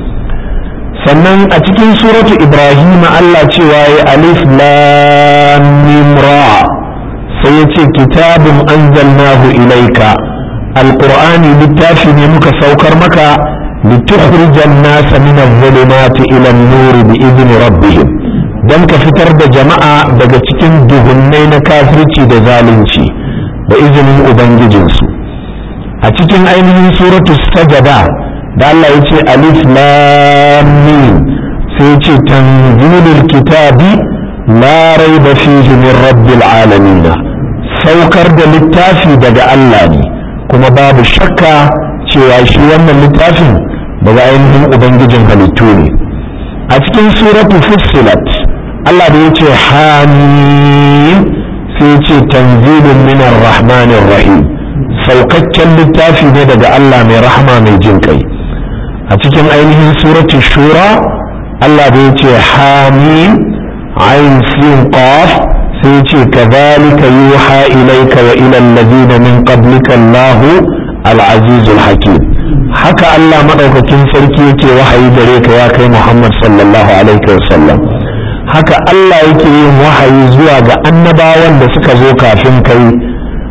sannan a cikin suratu ibrahim Allah cewa ya alif lam mim ra sai ya ce kitabun anzalnahu ilaika alqur'ani littafi ne muka saukar maka لتخرج الناس من الظلمات إلى النور بإذن ربهم don ka fitar da jama'a daga cikin duhunnai na kafirci da zalunci da izinin ubangijinsu a cikin ainihin suratu sajada da Allah ya ce alif lam mim sai ya ce tanzilul kitabi la raiba fihi min rabbil alamin saukar da littafi daga Allah ne kuma babu shakka cewa shi wannan littafin daga ainihin ubangijin halittu ne a cikin suratu fussilat Allah da ya ce hamim sai ya ce tanzilun minar rahmanir rahim saukakken littafi ne daga Allah mai rahama mai jin kai a cikin ainihin suratu shura Allah da ya ce hamim ain sin qaf sai ya ce kadhalika yuha ilayka wa ila alladhina min qablika Allahu al-azizul hakim haka Allah maɗaukakin sarki yake wahayi gare ka ya kai Muhammad sallallahu alaihi wasallam haka Allah yake yin wahayi zuwa ga annabawan da suka zo kafin kai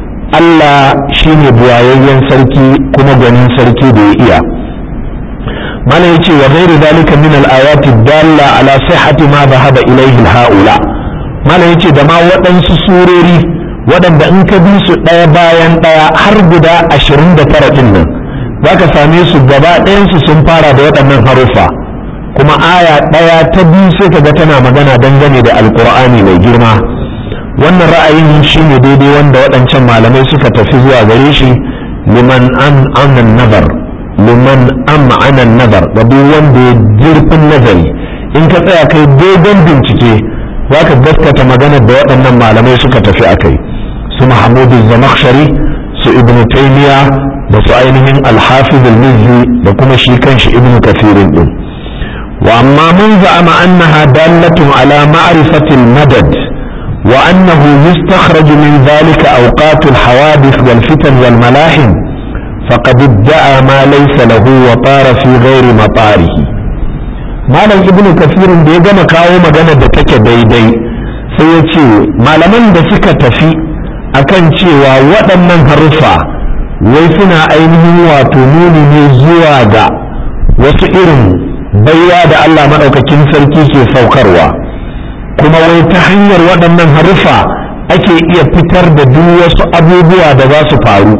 Allah shine buwayayyen sarki kuma gwanin sarki da ya iya mana yace wa ghairu dalika min al-ayati dalla ala sihhati ma dhahaba ilayhi haula mana yace da ma waɗansu surori waɗanda in ka bi su ɗaya bayan ɗaya har guda ashirin da tara ɗin nan za ka same su gaba ɗayansu sun fara da waɗannan haruffa kuma aya ɗaya ta biyu sai ka ga tana magana dangane da alkur'ani mai girma wannan ra'ayin shi ne daidai wanda waɗancan malamai suka tafi zuwa gare shi liman an anan nazar liman an ma'anan nazar da duk wanda ya jirfin nazari in ka tsaya kai dogon bincike za ka gaskata maganar da waɗannan malamai suka tafi a kai su mahamudu zamakshari su ibn taymiya da su ainihin alhafiz al-mizzi da kuma shi kanshi ibn kafirin din wa amma mun za'ama annaha dalatun ala ma'rifati al-madad wa annahu yustakhraj min dhalika awqat al-hawadith wal fitan wal malahim faqad idda'a ma laysa lahu wa tara fi ghairi matarihi malam ibn kafirin da ya gama kawo magana da take daidai sai ya ce malaman da suka tafi akan cewa waɗannan haruffa wai suna ainihin wato nuni ne zuwa ga wasu irin baiwa da Allah maɗaukakin sarki ke saukarwa kuma wai ta hanyar waɗannan haruffa ake iya fitar da duk wasu abubuwa da za su faru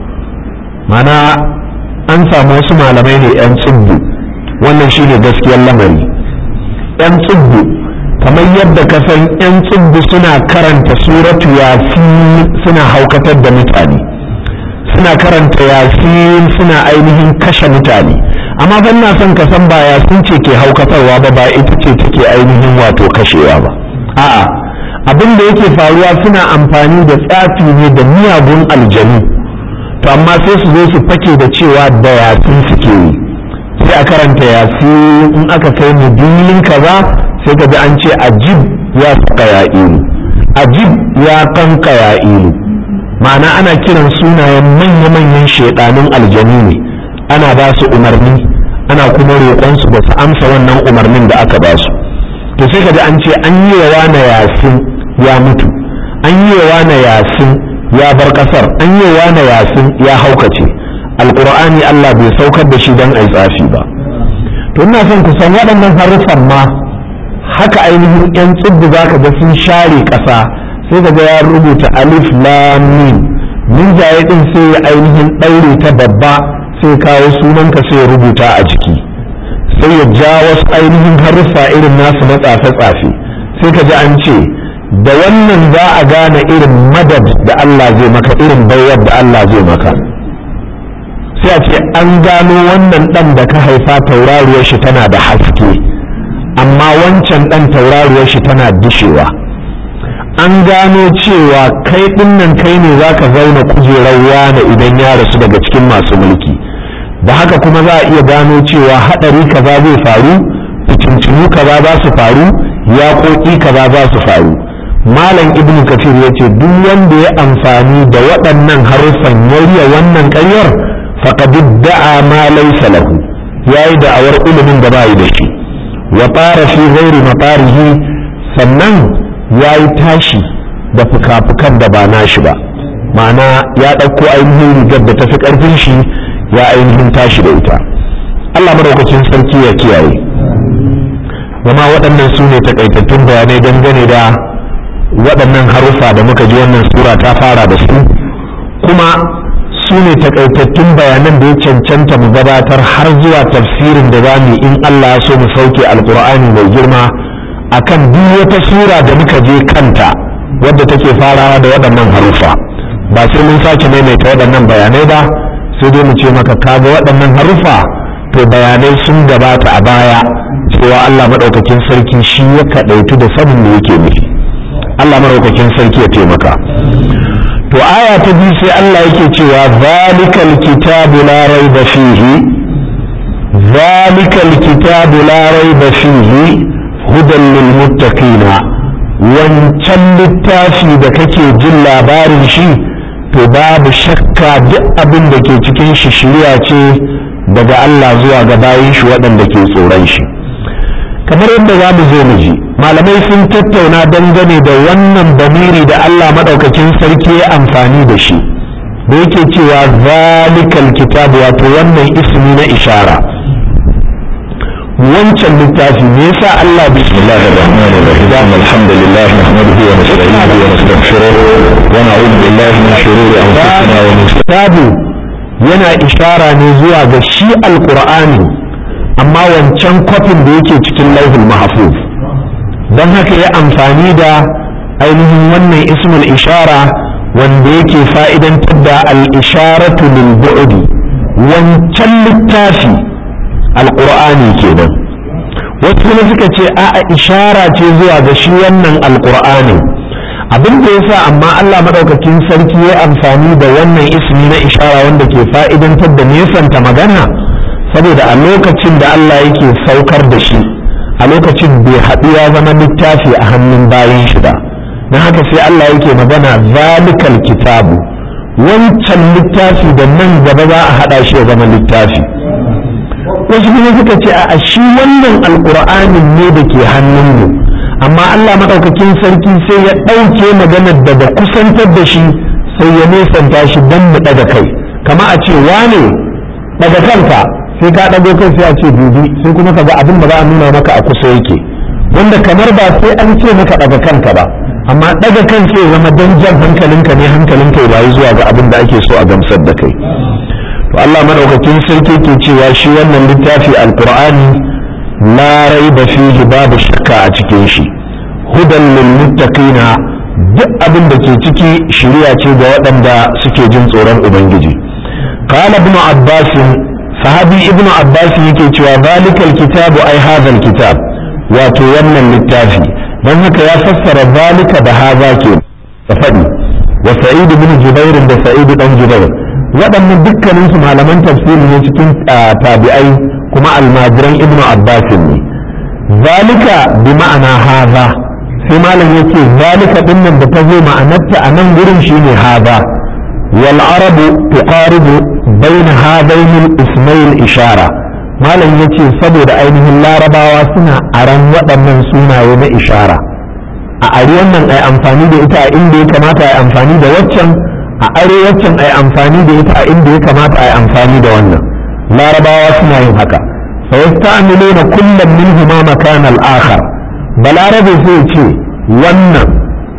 mana an samu wasu malamai ne 'yan tsibbu wannan shine gaskiyar lamari 'yan tsibbu kamar yadda ka san 'yan tsibbu suna karanta suratu yasin suna haukatar da mutane suna karanta yasin suna ainihin kashe mutane amma ban na son ka san ba yasin ce ke haukatarwa ba ba ita ce take ainihin wato kashewa ba a'a abin da yake faruwa suna amfani da tsafi ne da miyagun aljanu to amma sai su zo su fake da cewa da yasin suke yi sai a karanta yasin in aka kai mudilin kaza sai ka ji an ce ajib ya saka ya ilu ajib ya kanka ya ilu ma'ana ana kiran sunayen manya-manyan shaidanun aljanu ne ana ba su umarni ana kuma roƙonsu da su amsa wannan umarnin da aka ba su to sai ka ji an ce an yi wa wane yasin ya mutu an yi wa wane yasin ya bar ƙasar an yi wa wane yasin ya haukace alƙur'ani Allah bai saukar da shi don a tsafi ba to ina son ku san waɗannan haruffan ma haka ainihin 'yan tsibbi za ka ga sun share ƙasa sai ka ga ya rubuta alif lam mim min jaye din sai ya ainihin ɗaure ta babba sai kawo sunanka sai ya rubuta a jiki sai ya ja wasu ainihin haruffa irin nasu na tsafe-tsafe sai ka ji an ce da wannan za a gane irin madad da Allah zai maka irin bayar da Allah zai maka sai a ce an gano wannan ɗan da ka haifa tauraruwar shi tana da haske amma wancan ɗan tauraruwar shi tana dishewa an gano cewa kai dinnan kai ne za ka zauna kujerar wane idan ya rasu daga cikin masu mulki da haka kuma za a iya gano cewa haɗari kaza zai faru fitintunu kaza za su faru yaƙoƙi kaza za su faru malam ibnu kafir ya ce duk wanda ya amfani da waɗannan haruffan ya wannan ƙaryar faqad da'a ma laysa lahu yayi da'awar ilimin da bai da shi wa fara fi ghairi matarihi sannan ya yi tashi da fuka-fukan da ba nashi ba ma'ana ya ɗauko ainihin rigar da tafi ƙarfin shi ya ainihin tashi da ita Allah madaukakin sarki ya kiyaye zama waɗannan su ne takaitattun bayanai dangane da waɗannan haruffa da muka ji wannan sura ta fara da su kuma su ne takaitattun bayanan da ya cancanta mu gabatar har zuwa tafsirin da za mu in Allah ya so mu sauke alkur'ani mai girma akan duk wata sura da muka je kanta wadda take farawa da waɗannan haruffa ba sai mun sake maimaita waɗannan bayanai ba sai dai mu ce maka kaga waɗannan haruffa to bayanai sun gabata a baya cewa Allah maɗaukakin sarki shi ya kaɗaitu da sanin me yake nufi Allah maɗaukakin sarki ya taimaka to aya ta biyu sai Allah yake cewa zalikal kitabu la raiba fihi zalikal kitabu la raiba fihi hudan lil muttaqina wancan littafi da kake jin labarin shi to babu shakka duk abin da ke cikin shi shirya ce daga Allah zuwa ga bayin shi waɗanda ke tsoron shi kamar yadda za mu zo mu ji malamai sun tattauna dangane da wannan bamiri da Allah maɗaukakin sarki ya amfani da shi da yake cewa zalikal kitabu wato wannan ismi na ishara wancan littafi me yasa Allah bismillahir rahmanir rahim alhamdulillah nahmaduhu wa nasta'inuhu wa nastaghfiruh wa na'udhu billahi min shururi anfusina wa min sayyiati yana ishara ne zuwa ga shi alqur'ani amma wancan kwafin da yake cikin lauhul mahfuz don haka ya amfani da ainihin wannan ismul ishara wanda yake fa'idantar da al-isharatu lil bu'di wancan littafi alƙur'ani kenan wasu kuma suka ce a'a ishara ce zuwa ga shi wannan alƙur'ani abin da yasa amma Allah maɗaukakin sarki ya amfani da wannan ismi na ishara wanda ke fa'idantar da nesanta magana saboda a lokacin da Allah yake saukar da shi a lokacin bai haɗu ya zama littafi a hannun bayan shi ba na haka sai Allah yake magana zalikal kitabu wancan littafi da nan gaba za a haɗa shi ya zama littafi wasu kuma suka ce a shi wannan alƙur'anin ne da ke hannunmu amma Allah maɗaukakin sarki sai ya ɗauke maganar daga kusantar da shi sai ya nesanta shi don mu ɗaga kai kama a ce wane ɗaga kanka sai ka ɗago kai sai a ce dubi sai kuma ka ga abin da za a nuna maka a kusa yake wanda kamar ba sai an ce maka ɗaga kanka ba amma ɗaga kan sai ya zama don jan hankalinka ne hankalinka ya bayi zuwa ga abin da ake so a gamsar da kai to Allah madaukakin sarki ke cewa shi wannan littafi alqur'ani la raiba fihi babu shakka a cikin shi hudan lil muttaqina duk abin da ke ciki shiriya ce ga waɗanda suke jin tsoron ubangiji qala ibn abbas sahabi ibn abbas yake cewa zalikal kitabu ai hadhal kitab wato wannan littafi dan haka ya fassara zalika da haza ke da faɗi wa sa'id ibn jubair da sa'id dan jubair waɗannan dukkanin su malaman tafsiri ne cikin tabi'ai kuma almajiran ibnu abbas ne zalika bi ma'ana haza sai malam yace zalika din nan da ta zo ma'anarta a nan gurin shine haza wal arabu tuqaribu baina hadaini al-ismail ishara malam yace saboda ainihin larabawa suna aran waɗannan sunaye na ishara a ari wannan ai amfani da ita a inda ya kamata ai amfani da waccan a arewacin ai amfani da ita a inda ya kamata ai amfani da wannan larabawa suna yin haka fa yasta'miluna kullum minhuma makan al-akhar balarabe sai ce wannan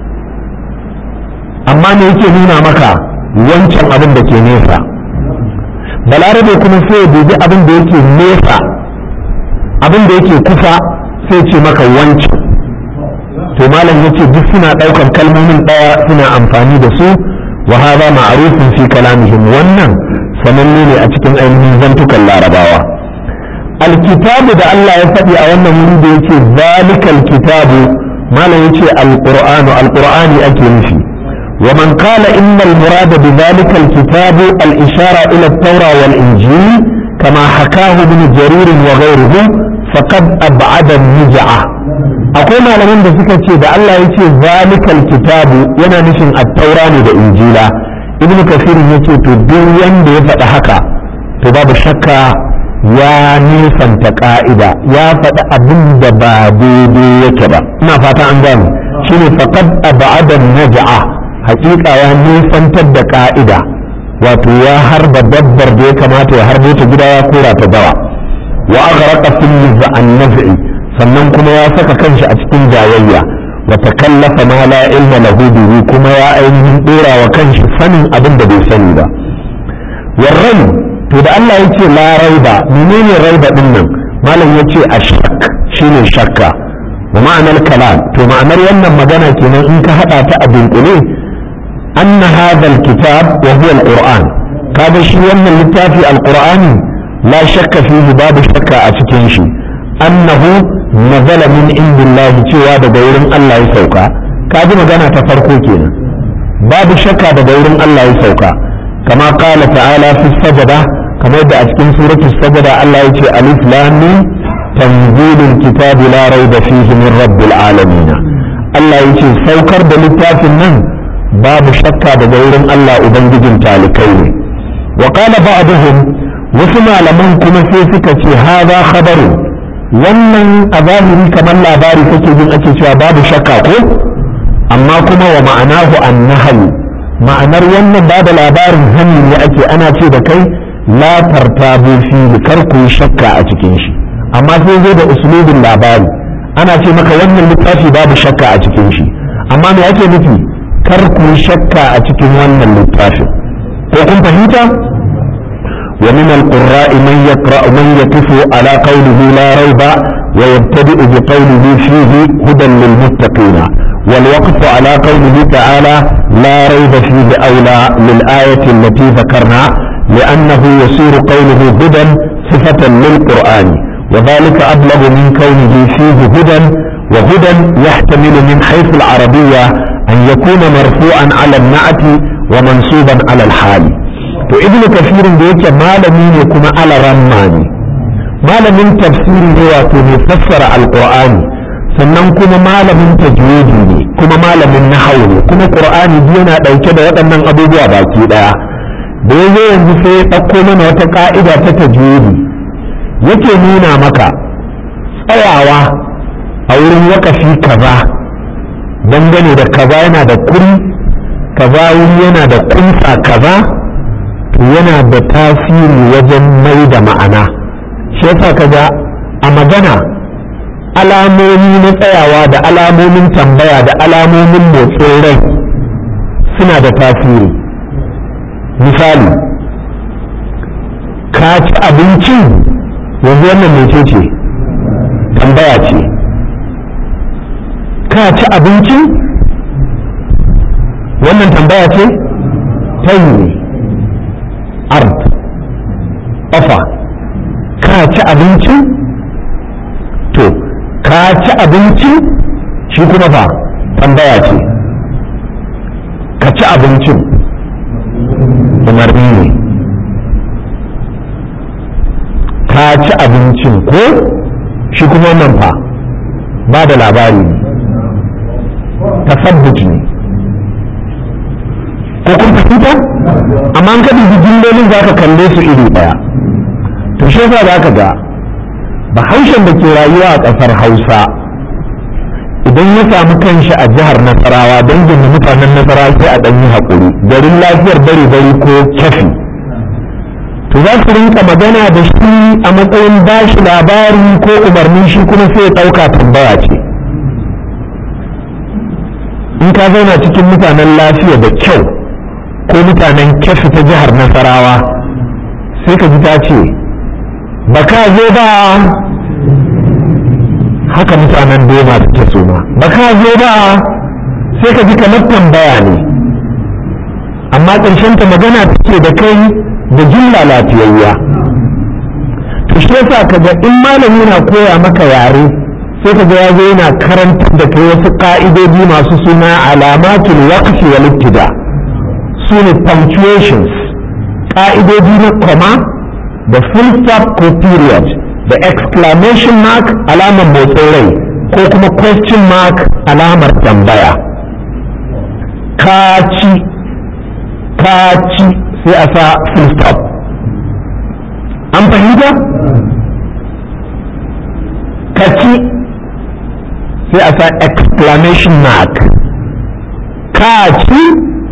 amma me yake nuna maka wancan abin da ke nesa balarabe kuma sai ya dubi abin da yake nesa abin da yake kusa sai ce maka wancan to malam yace duk suna ɗaukar kalmomin ɗaya suna amfani da su وهذا معروف في كلامهم wannan sananne ne a cikin ainihin zantukan larabawa alkitabu da Allah ya faɗi a wannan wuri da yake zalikal kitabu malam yace alqur'anu alqur'ani ake nufi wa man qala inna almurad bi zalikal kitabu al-ishara ila at-taura wal injil kama hakahu ibn jarir wa ghayruhu faqad ab'ada an-niz'a akwai malaman da suka ce da Allah ya ce zalikal kitabu yana nufin attaura ne da injila ibnu kasir ya ce to duk wanda ya faɗi haka to babu shakka ya nisanta ka'ida ya faɗi abin da ba daidai yake ba ina fata an gane shine faqad ab'ada naj'a haƙiƙa ya nisantar da ka'ida wato ya harba dabbar da ya kamata ya harbo ta gida ya kora ta dawa wa aghraqa fil an naf'i sannan kuma ya saka kanshi a cikin jayayya wa takallafa ma la ilma lahu bihi kuma ya ainihin dora wa kanshi sanin abin da bai sani ba warrai to da Allah yace la raiba menene raiba din nan malam yace ashak shine shakka wa ma'anar kalam to ma'anar wannan magana kenan in ka hada ta a dunkule anna hadha alkitab wa huwa alquran kaga shi wannan littafi alqur'ani la shakka fihi babu shakka a cikin shi annahu nazala min indillahi cewa daga wurin Allah ya sauka ka ji magana ta farko kenan babu shakka daga wurin Allah ya sauka kama qala ta'ala fi sajada kamar da a cikin suratul sajada Allah ya ce alif lam mim tanzilul kitabi la raiba fihi min rabbil alamin Allah ya ce saukar da littafin nan babu shakka daga wurin Allah ubangijin talikai ne wa qala ba'dhum wasu malaman kuma sai suka ce hadha khabaru wannan a zahiri kamar labari kake jin ake cewa babu shakka ko amma kuma wa ma'anahu annahayu ma'anar wannan ba da labarin hani ne ake ana ce da kai la tartabu fi kar ku yi shakka a cikin shi amma sai zo da usulubin labari ana ce maka wannan littafi babu shakka a cikin shi amma me ake nufi kar ku shakka a cikin wannan littafin ko kun fahimta wa min al-qurra'i man yaqra'u man yaqifu ala qawlihi la rayba wa yabtadi'u bi qawlihi fihi hudan lil muttaqina wal waqfu ala qawlihi ta'ala la rayba fihi awla lil ayati allati dhakarna لأنه يصير قوله هدى صفة للقرآن وذلك أبلغ من كونه فيه هدى وهدى يحتمل من حيث العربية أن يكون مرفوعا على النعت ومنصوبا على الحال وابن كثير ديك ما لم يكن على رماني ما لم تفسير هو مفسر القرآن sannan kuma malamin tajwidi ne kuma malamin nahawu ne kuma qur'ani yana dauke da waɗannan abubuwa baki daya da yazo yanzu sai ya ɗauko mana wata ka'ida ta tajwidi yake nuna maka tsayawa a wurin wakafi kaza dangane da kaza yana da kuri kaza wuri yana da kunsa kaza to yana da tasiri wajen mai da ma'ana shi yasa kaga a magana alamomi na tsayawa da alamomin tambaya da alamomin motsin rai suna da tasiri misali ka ci abincin yanzu wannan mece ce tambaya ce ka ci abinci wannan tambaya ce ta yi ne art ofa ka ci abinci to ka ci abinci shi kuma fa tambaya ce ka ci abincin umarni ne ka ci abincin ko shi kuma wannan fa ba da labari ne tasabbuci ne ko kun fahimta amma an kaɗi jimlolin za ka kalle su iri ɗaya to shi yasa za ka ga bahaushen da ke rayuwa a ƙasar hausa idan ya samu kanshi a jihar nasarawa dangin da mutanen nasarawa sai a ɗanyi haƙuri garin lafiyar bari bari ko kyafi to za su rinka magana da shi a matsayin bashi labari ko umarni shi kuma sai ya ɗauka tambaya ce in ka zauna cikin mutanen lafiya da kyau ko mutanen kyafi ta jihar nasarawa sai ka ji ta ce ba ka zo ba haka mutanen doma suke suna ba ka zo ba sai ka ji kamar tambaya ne amma ƙarshen ta magana take da kai da jumla lafiyayya to shi yasa kaga in malami na koya maka yare sai kaga ya zo yana karantar da kai wasu ka'idodi masu suna alamatul waqfi wal ibtida su ne punctuations ka'idodi na comma da full stop ko period da exclamation mark alamar motsin rai ko kuma question mark alamar tambaya kaci kaci sai a sa full stop an fahimta kaci sai a sa exclamation mark kaci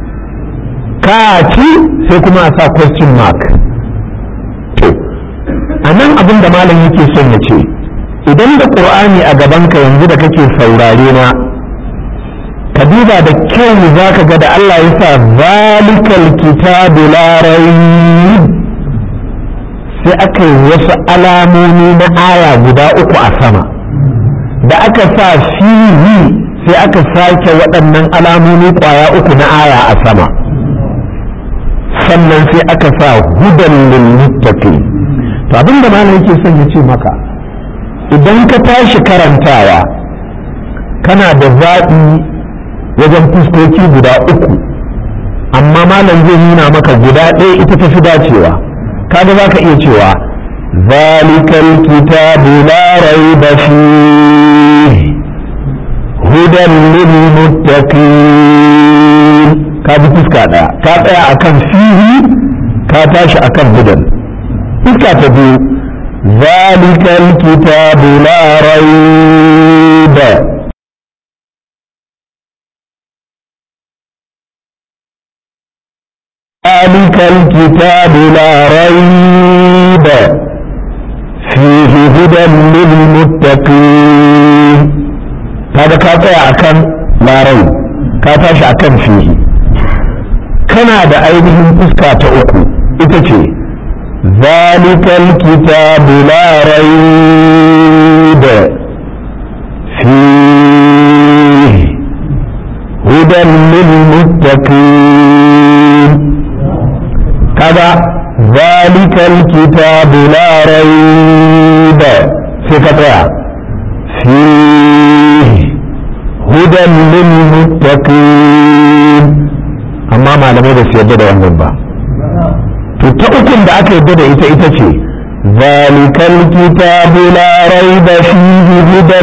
kaci sai kuma a sa question mark to a nan abin da malam yake son ya ce idan da ƙur'ani a gabanka yanzu da kake saurare na ka duba da kyau za ka ga da Allah ya sa zalikal kitabu la sai aka yi wasu alamomi na aya guda uku a sama da aka sa fihi sai aka sake waɗannan alamomi ƙwaya uku na aya a sama sannan sai aka sa hudan lil muttaqin to abin da malam yake son ya ce maka idan ka tashi karantawa kana da zaɓi wajen fuskoki guda uku amma malam zai nuna maka guda ɗaya ita ta fi dacewa kaga za ka iya cewa zalikal kitabu la raiba fihi hudan lil muttaqin ka bi fuska ɗaya ka tsaya akan fihi ka tashi akan hudan fuska ta biyu zalikal kitabu la raiba ذلك الكتاب لا ريب فيه هدى للمتقين هذا كاتا أكن لا ريب كاتا أكن فيه كان هذا أيديهم فسكة أكو إتشي ذلك الكتاب لا ريب فيه هدى للمتقين كذا ذلك الكتاب لا ريب في قطع فيه هدى للمتقين أما ما لم يدس يدد wannan ba to ta ukun da aka yadda da ita ita ce ذلك الكتاب لا ريب فيه هدى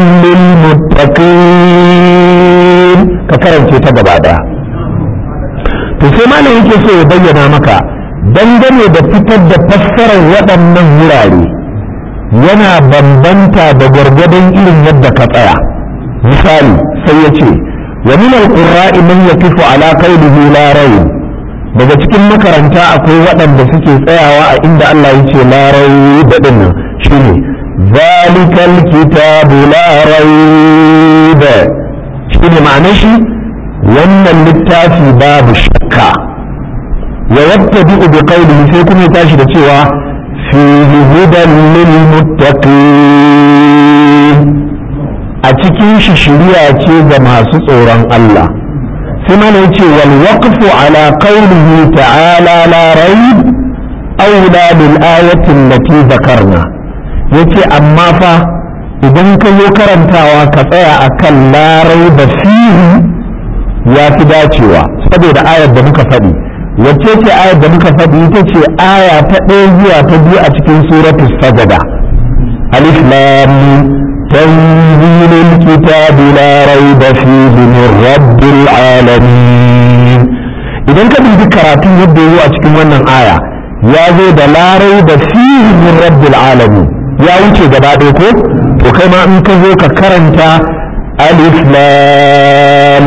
للمتقين كفرن ce ta gaba daya to sai malam yake so ya bayyana maka dangane da fitar da fassarar waɗannan wurare yana bambanta da gwargwadon irin yadda ka tsaya misali sai ya ce wa min alqurra'i man yakifu ala qawlihi la rayb daga cikin makaranta akwai waɗanda suke tsayawa a inda Allah ya ce la rayb da dinnan shine zalikal kitabu la rayb shine ma'anar shi wannan littafi babu shakka wa yattabi'u bi qawlihi sai kuma ya tashi da cewa fihi hudan lil muttaqin a cikin shi shiriya ce ga masu tsoron Allah sai mana yace wal waqfu ala qawlihi ta'ala la rayb awla bil ayati allati dhakarna yace amma fa idan ka zo karantawa ka tsaya akan la rayba fihi ya fi dacewa saboda ayar da muka faɗi wacce ce ayar da muka faɗi ita ce aya ta ɗaya zuwa ta biyu a cikin suratu sajada alif lam تنزيل الكتاب لا ريب فيه من رب العالمين idan ka dubi karatun yadda yi a cikin wannan aya ya zo da larai da fihi min rabbil alamin ya wuce gaba ɗaya ko to kai ma in ka zo ka karanta alif lam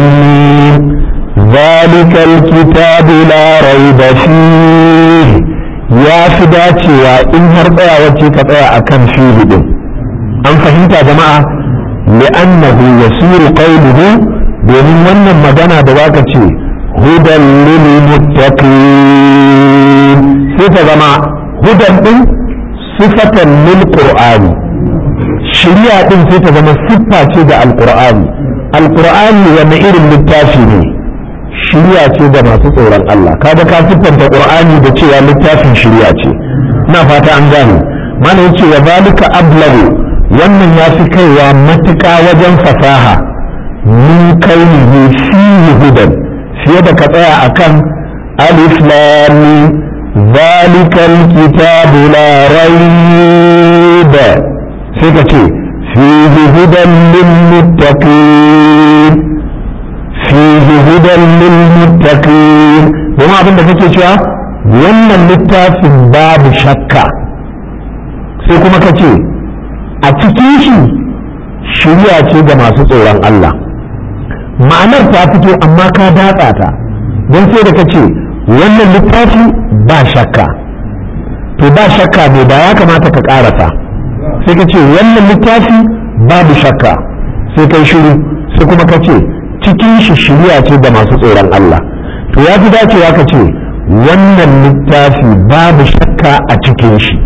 ذلك الكتاب لا ريب فيه ya fi dacewa in har tsayawa ce ka tsaya a kan fihi din an fahimta jama'a li'annahu yasiru qawluhu domin wannan magana da zaka ce hudan lil muttaqin sai ta zama hudan din sifatan lil qur'ani shari'a din sai ta zama siffa ce ga alqur'ani alqur'ani wani irin littafi ne shirya ce da masu tsoron Allah kaga ka siffanta qur'ani da cewa littafin shirya ce ina fata an gane mana yace wa zalika ablagu wannan ya fi kaiwa matuƙa wajen fasaha min kaunihi fihi hudan fiye da ka tsaya akan alif lam zalika alkitabu la rayb sai ka ce fihi hudan lil muttaqin fihi hudan lil muttaqin domin abin da kake cewa wannan littafin babu shakka sai kuma ka ce a cikin shi shirya ce ga masu tsoron Allah ma'anar ta fito amma ka datsa ta don sai da ka ce wannan littafi ba shakka to ba shakka ne da ya kamata ka karasa sai ka ce wannan littafi babu shakka sai kai shiru sai kuma ka ce cikin shi shirya ce da masu tsoron Allah to ya fi dacewa ka ce wannan littafi babu shakka a cikin shi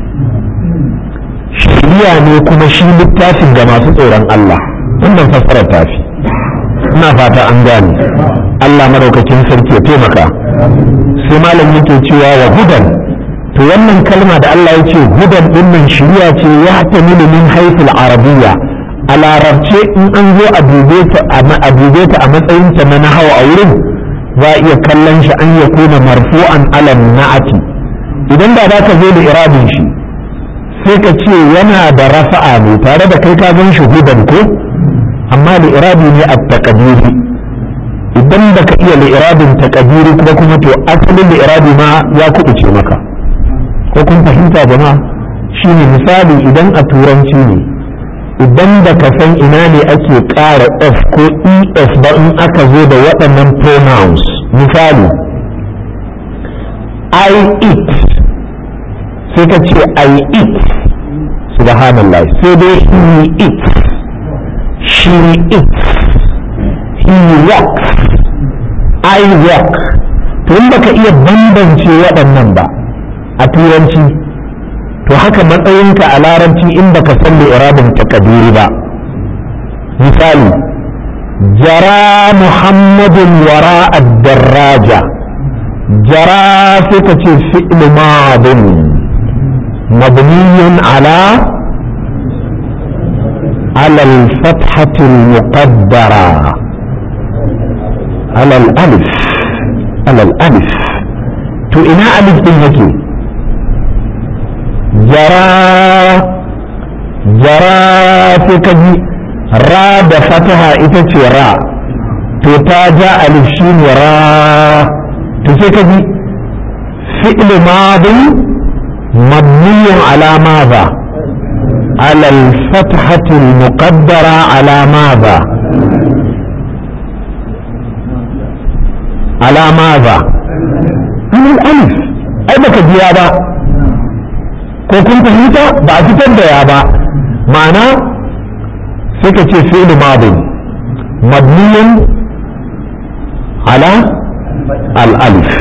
shirya ne kuma shi littafin ga masu tsoron Allah wannan fassarar tafi ina fata an gane Allah madaukakin sarki ya taimaka sai malam yake cewa wa hudan to wannan kalma da Allah ya ce hudan dinnan shirya ce ya tamilu min haifil arabiyya a larabce in an zo a dube ta a matsayinta na nahawa a wurin za a iya kallon shi an ya kuna marfu'an alam na'ati idan da za ka zo da irabin shi sai ka ce yana da rafa'a ne tare da kai ka gan shi hudan ko amma da irabi ne a takadiri idan da ka iya li'irabin takadiri kuma kuma to asalin li'irabi ma ya kuɓuce maka ko kun fahimta jama'a shine misali idan a turanci ne idan da ka san ina ne ake ƙara f ko es ba in aka zo da waɗannan pronouns misali i eat sai ka ce i eat subhanallah sai dai he eats she eats he walks I walk to in baka iya bambance waɗannan ba a turanci to haka matsayinka a larabci in baka san irabin takadiri ba misali jara muhammadun wara ad-darraja jara sai ka ce fi'l madin mabniyun ala على الفتحة المقدرة على الألف على الألف تو إنا ألف دين هكي جرى جرى في كجي را دفتها إتتي را تو تاجا ألف شين را تو في كجي فعل ماضي مبني على ماذا على الفتحة المقدرة على ماذا على ماذا على الألف أي بك ديابا ko kun fahimta ba a fitar da ya ba ma'ana sai ka ce fi'il madin mabniyin ala al-alif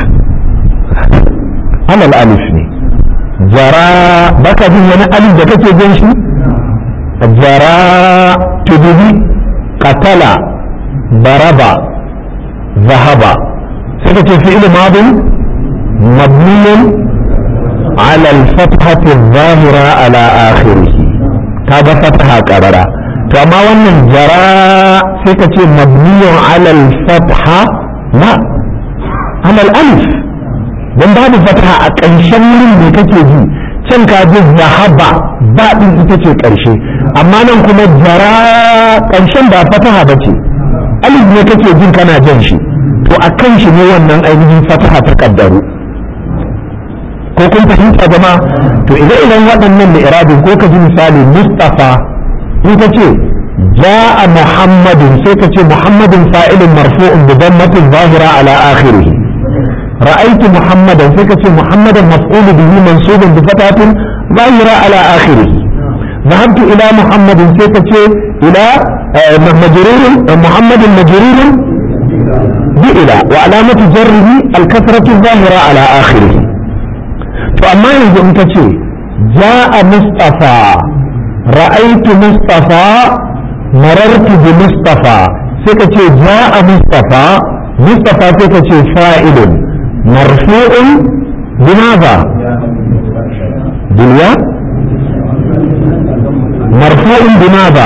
ala al-alif ne jara baka jin wani alif da kake jin shi jara tudubi katala baraba zahaba sai ka ce fi'il madin mabniyin على الفتحة الظاهرة على آخره كذا فتحة قررة كما وأن جراء سكة مبني على الفتحة لا على الألف don babu fataha a ƙarshen wurin da kake ji can ka ji zahaba ba din ita ce ƙarshe amma nan kuma jara ƙarshen ba fataha ba ce alif ne kake jin kana jan shi to a kan shi ne wannan ainihin fataha ta kaddaru ko kun fahimta jama to idan idan waɗannan da irabin ko ka ji misali mustafa in ka ce ja'a muhammadin sai ka ce muhammadin fa'ilin marfu'un bi dammatin zahira ala akhirih ra'aytu muhammadan sai ka ce muhammadan maf'ul bihi mansubun bi fatatin zahira ala akhirih ذهبت إلى محمد سيكة إلى مجرور محمد مجرور بإلى وعلامة جره الكثرة الظاهرة على آخره فأما يجب أن جاء مصطفى رأيت مصطفى مررت بمصطفى سيكة جاء مصطفى مصطفى سيكة فاعل مرفوع بماذا بالياء مرفوع بماذا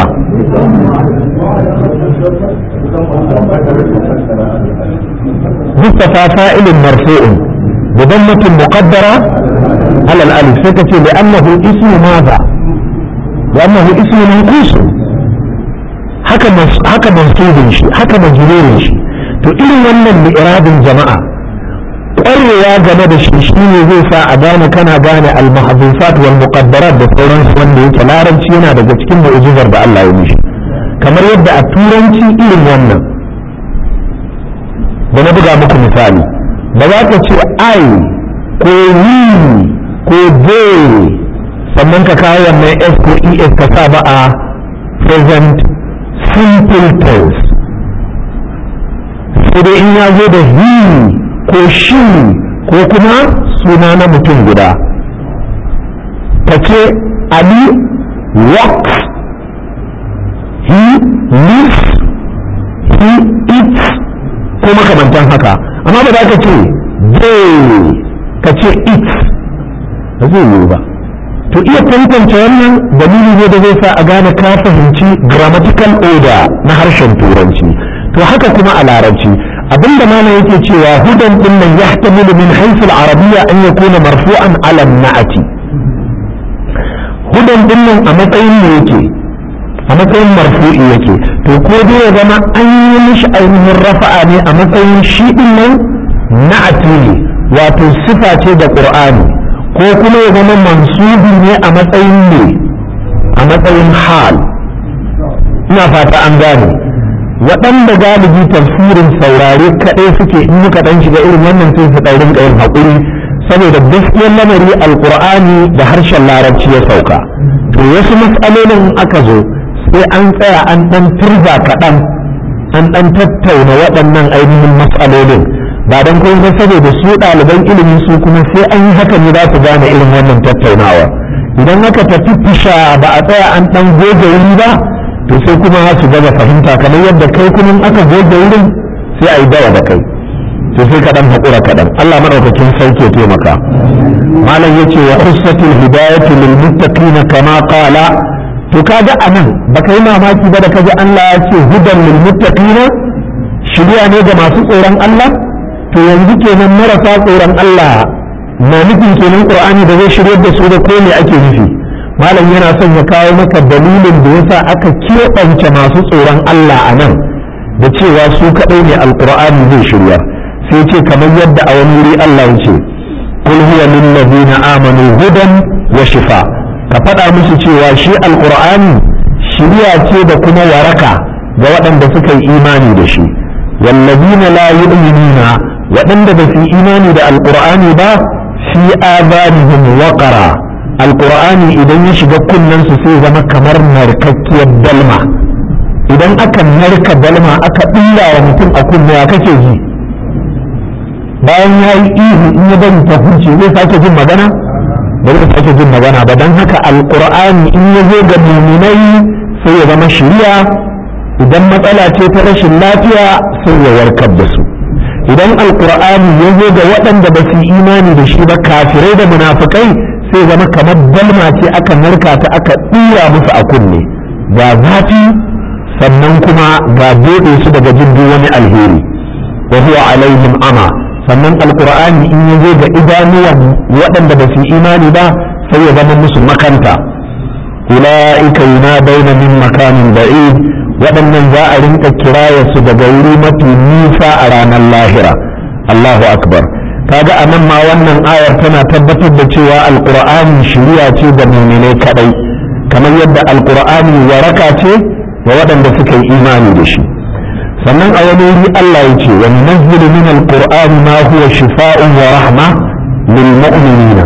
مصطفى فاعل مرفوع بضمة مقدرة على الألف سكتي لأنه اسم ماذا لأنه اسم منقوص haka haka mansubin shi haka majrurin shi to irin wannan li'irabin jama'a ƙwarewa game da shi shine zai sa a gane kana gane al-mahdhufat wal muqaddarat da sauransu wanda yake larabci yana daga cikin mu'jizar da Allah ya mishi kamar yadda a turanci irin wannan da na buga muku misali ba za ka ce I ko we ko they sannan ka kawo wannan S ko ES ka sa ba a present simple tense sai dai in ya zo da he ko shi ko kuma suna na mutum guda ka ce Ali walks he lives he eats ko makamantan haka amma ba za ka ce they ka ce it ba zai yiwu ba to iya tantance wannan dalili ne da zai sa a gane ka fahimci grammatical order na harshen turanci to haka kuma a larabci abinda mana yake cewa hudan din nan yahtamilu min haythu al-arabiyya an yakuna marfu'an ala na'ati hudan din nan a matsayin ne yake a matsayin marfu'i yake to ko dai ya zama an yi mishi ainihin rafa'a ne a matsayin shi din nan na'ati ne wato sifa ce da qur'ani ko kuma ya zama mansubi ne a matsayin ne a matsayin hal ina fata an gane waɗanda galibi tafsirin saurare kaɗai suke in muka ɗan shiga irin wannan sai su ɗan rinka yin haƙuri saboda gaskiyar lamari alƙur'ani da harshen larabci ya sauka to to wasu matsalolin aka zo sai an tsaya an ɗan turza kaɗan an ɗan tattauna waɗannan ainihin matsalolin ba don kuma saboda su ɗaliban ilimi su kuma sai an yi haka ne za su gane irin wannan tattaunawa idan aka tafi fisha ba a tsaya an ɗan goge wuri ba to sai kuma su gaba fahimta kamar yadda kai kuma aka goge wurin sai a yi dawa da kai to sai kaɗan haƙura kaɗan Allah maɗaukakin sauke taimaka malam yace wa khussatul hidayatu lil muttaqina kama qala to kaga anan baka yi mamaki ba da kaji Allah ya ce hudan lil muttaqina shiriya ne ga masu tsoron Allah to yanzu kenan marasa tsoron Allah na nufin kenan Qur'ani da zai shiryar da su da ko me ake nufi malam yana son ya kawo maka dalilin da yasa aka keɓance masu tsoron Allah a nan da cewa su kaɗai ne alƙur'ani zai shiryar sai ce kamar yadda a wani wuri Allah ya ce kul huwa lil ladina amanu hudan wa shifa ka faɗa musu cewa shi alƙur'ani shiriya ce da kuma waraka ga waɗanda suka yi imani da shi wallazina la yu'minuna waɗanda ba su yi imani da alƙur'ani ba fi adanihim waqara alƙur'ani idan ya shiga kunnen su sai zama kamar narkakkiyar dalma idan aka narka dalma aka ɗilla wa mutum a kunne ya kake ji bayan ya yi ihu in ya bari ta huce zai sake jin magana ba zai sake jin magana ba don haka alkur'ani in ya zo ga muminai sai ya zama shiriya idan matsala ce ta rashin lafiya sai ya warkar da su idan alkur'ani ya zo ga waɗanda ba su imani da shi ba kafirai da munafukai sai zama kamar dalma ce aka narka ta aka ɗura musu a kunne ga zafi sannan kuma ga doɗe su daga jin duk wani alheri wa huwa alaihim ama sannan alkur'ani in ya zo ga idanuwan waɗanda ba su imani ba sai ya zama musu makanta ula'ika yunadawna min makamin ba'id waɗannan za a rinka kiraya su daga wuri mafi nisa a ranar lahira Allahu akbar kaga a nan ma wannan ayar tana tabbatar da cewa alkur'ani shiriya ce ga muminai kadai kamar yadda alkur'ani waraka ce ga waɗanda suka yi imani da shi sannan a wani wuri Allah ya ce wa nunazzilu min alqur'ani ma huwa shifaa'un wa rahma lil mu'minina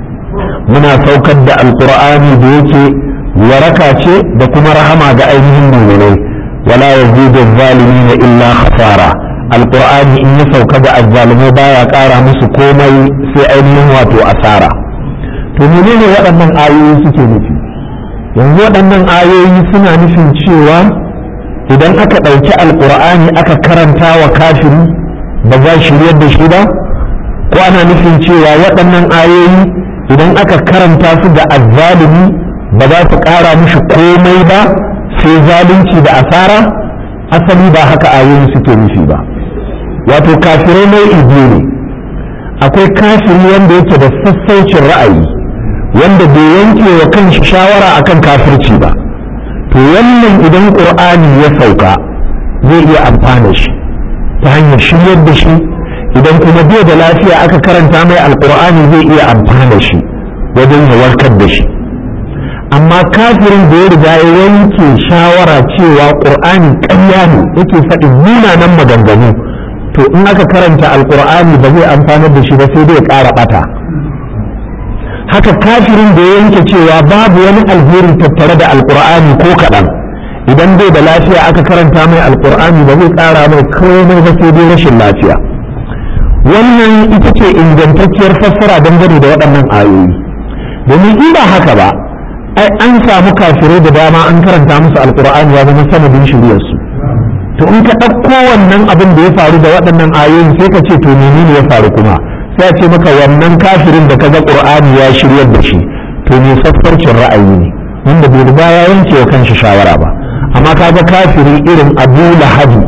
muna saukar da alqur'ani da yake waraka ce da kuma rahama ga ainihin mu'minai wala yazidu adh-dhalimina illa khasara alqur'ani in ya sauka ga azzalimai baya ƙara musu komai sai ainihin wato asara to menene waɗannan ayoyi suke nufi yanzu waɗannan ayoyi suna nufin cewa idan aka ɗauki alƙur'ani aka karanta wa kafiri ba za shiryar da shi ba ko ana nufin cewa waɗannan ayoyi idan aka karanta su da azzalumi ba za su ƙara mishi komai ba sai zalunci da asara asali ba haka ayoyi suke nufi ba wato kafirai nau'i biyu ne akwai kafiri wanda yake da sassaucin ra'ayi wanda bai yanke wa kanshi shawara akan kafirci ba to wannan idan ƙur'ani ya sauka zai iya amfana shi ta hanyar shiryar da shi idan kuma bai da lafiya aka karanta mai alƙur'ani zai iya amfana shi wajen ya warkar da shi amma kafirin da ya riga ya yanke shawara cewa ƙur'ani ƙarya ne yake faɗin munanan maganganu to in aka karanta alƙur'ani ba zai amfanar da shi ba sai dai ƙara ɓata haka kafirin da ya yanke cewa babu wani alheri tattare da alkur'ani ko kaɗan idan bai da lafiya aka karanta mai alkur'ani ba zai ƙara mai komai ba sai dai rashin lafiya wannan ita ce ingantacciyar fassara dangane da waɗannan ayoyi domin in ba haka ba ai an samu kafirai da dama an karanta musu alkur'ani ya zama sanadin shiryarsu to in ka ɗauko wannan abin da ya faru da waɗannan ayoyin sai ka ce to menene ya faru kuma sai ce maka wannan kafirin da kaga qur'ani ya shiryar da shi to ne sasfarcin ra'ayi ne wanda bai riga ya yanke wa kanshi shawara ba amma kaga kafiri irin abu lahabi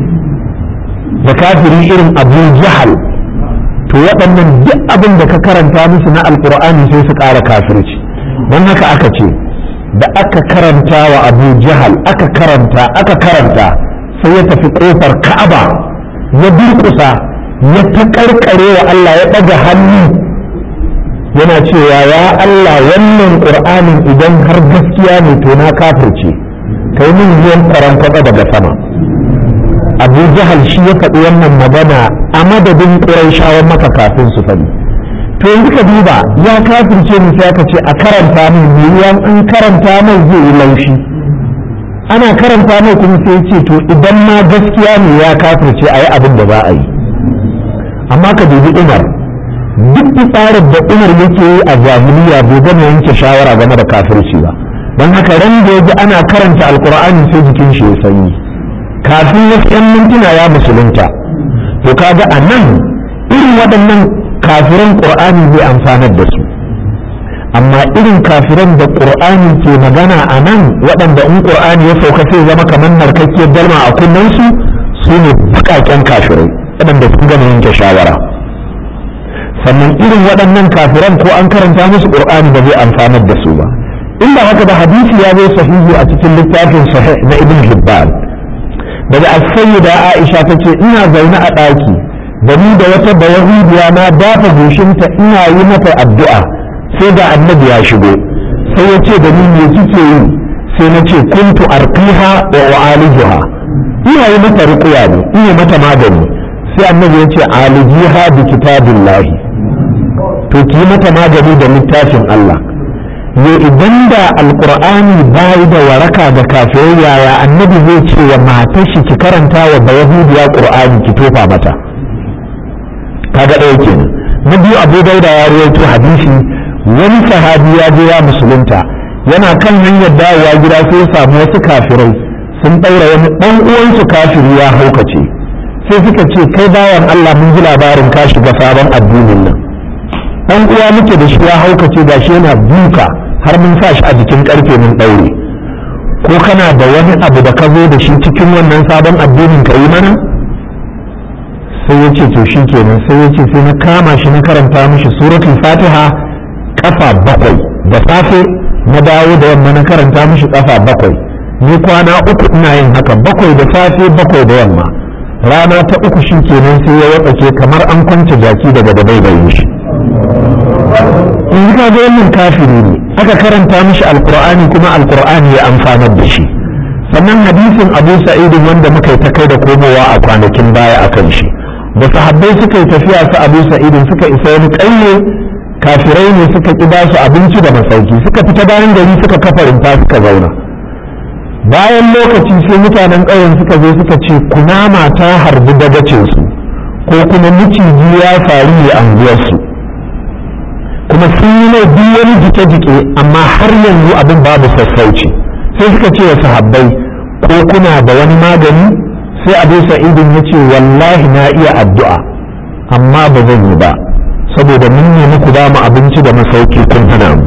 da kafiri irin abu jahal to waɗannan duk abin da ka karanta musu na alqur'ani sai su ƙara kafirci don haka aka ce da aka karanta wa abu jahal aka karanta aka karanta sai ya tafi ƙofar ka'aba ya durƙusa ya ta karkare wa Allah ya ɗaga hannu yana cewa ya Allah wannan ƙur'anin idan har gaskiya ne to na kafirce kai min ruwan ƙwaron kwatsa daga sama abu jahal shi ya faɗi wannan magana a madadin ƙuraishawan maka kafin su faɗi to yanzu ka duba ya kafirce mu sai aka ce a karanta mai miliyan an karanta mai zai yi laushi ana karanta mai kuma sai ce to idan ma gaskiya ne ya kafirce a yi abin da za a yi amma ka dubi umar duk tsarin da umar yake yi a jahiliya bai gama yanke shawara game da kafirci ba don haka ran da ya ji ana karanta alkur'ani sai jikin shi ya sanyi kafin wasu 'yan mintuna ya musulunta to kaga a nan irin waɗannan kafiran ƙur'ani zai amfanar da su amma irin kafiran da ƙur'ani ke magana a nan waɗanda in ƙur'ani ya sauka sai zama kamar narkakkiyar dalma a kunnensu su ne buƙaƙen kafirai waɗanda sun gama yanke shawara sannan irin waɗannan kafiran ko an karanta musu ƙur'ani ba zai amfanar da su ba inda haka da hadisi ya zo sahihi a cikin littafin sahih na ibn hibban daga as-sayyida aisha tace ina zaune a ɗaki da ni da wata bayahudiya na dafa goshinta ina yi mata addu'a sai da annabi ya shigo sai ya ce da ni me kike yi sai na ce kuntu arqiha wa u'alijuha ina yi mata ruqya ne ina mata magani sai annabi ya ce alijiha bi kitabillahi to ki mata magani da littafin Allah yo idan da alqur'ani bai da waraka ga kafirai yaya annabi zai ce wa matar shi ki karanta wa bayahudiya qur'ani ki tofa mata kaga ɗaya kenan na biyu abu dauda ya ruwaito hadisi wani sahabi ya je ya musulunta yana kan hanyar dawowa gida sai ya samu wasu kafirai sun ɗaura wani ɗan uwansu kafiri ya haukace sai suka ce kai bawan Allah mun ji labarin ka shiga sabon addinin nan ɗan uwa muke da shi ya haukace da shi yana duka har mun sa shi a jikin ƙarfe mun ɗaure ko kana da wani abu da ka zo da shi cikin wannan sabon addinin ka yi mana sai ya ce to shi kenan sai ya ce sai na kama shi na karanta mishi suratul fatiha kafa bakwai da safe na dawo da yamma na karanta mishi kafa bakwai ni kwana uku ina yin haka bakwai da safe bakwai da yamma rana ta uku shi kenan sai ya watsake kamar an kwance jaki daga da bai shi in ka ga wannan kafiri ne aka karanta mishi alqur'ani kuma alqur'ani ya amfanar da shi sannan hadisin abu sa'idin wanda muka yi ta kai da komowa a kwanakin baya akan shi da sahabbai suka yi tafiya su abu sa'idin suka isa wani ƙauye kafirai ne suka ƙi basu abinci da masauki suka fita bayan gari suka kafa rumfa suka zauna bayan lokaci sai mutanen ƙauyen suka zo suka ce kunama ta harbi dagacinsu ko kuma miciji ya faru ne anguwarsu kuma sun yi mai duk wani jike-jike amma har yanzu abin babu sassauci sai suka ce wa sahabbai ko kuna da wani magani sai abu sa'idin ya ce wallahi na iya addu'a amma ba zan yi ba saboda mun ne muku ba mu abinci da masauki kun hana mu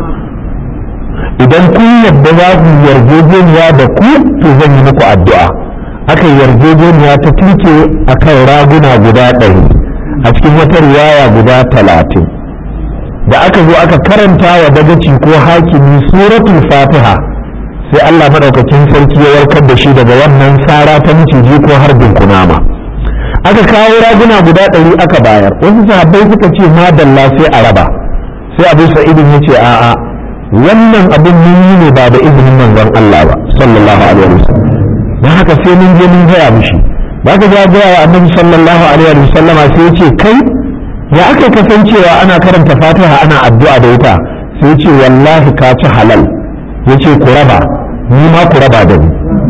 idan kun yadda za ku yarjejeniya da ku to zan yi muku addu'a aka yarjejeniya ta tuke a kan raguna guda ɗari a cikin wata riwaya guda talatin da aka zo aka karanta wa dagaci ko hakimi suratul fatiha sai Allah madaukakin sarki ya warkar da shi daga wannan sara ta miciji ko harbin kunama aka kawo raguna guda ɗari aka bayar wasu sahabbai suka ce madalla sai a raba sai abu sa'idin ya ce a'a wannan abin mun yi ne ba da izinin manzon Allah ba sallallahu alaihi wasallam dan haka sai mun je mun gaya mishi ba ka ga gaya wa annabi sallallahu alaihi wasallam sai ya ce kai ya aka kasancewa ana karanta fatiha ana addu'a da ita sai ya ce wallahi ka ci halal ya ce ku raba ni ma ku raba da ni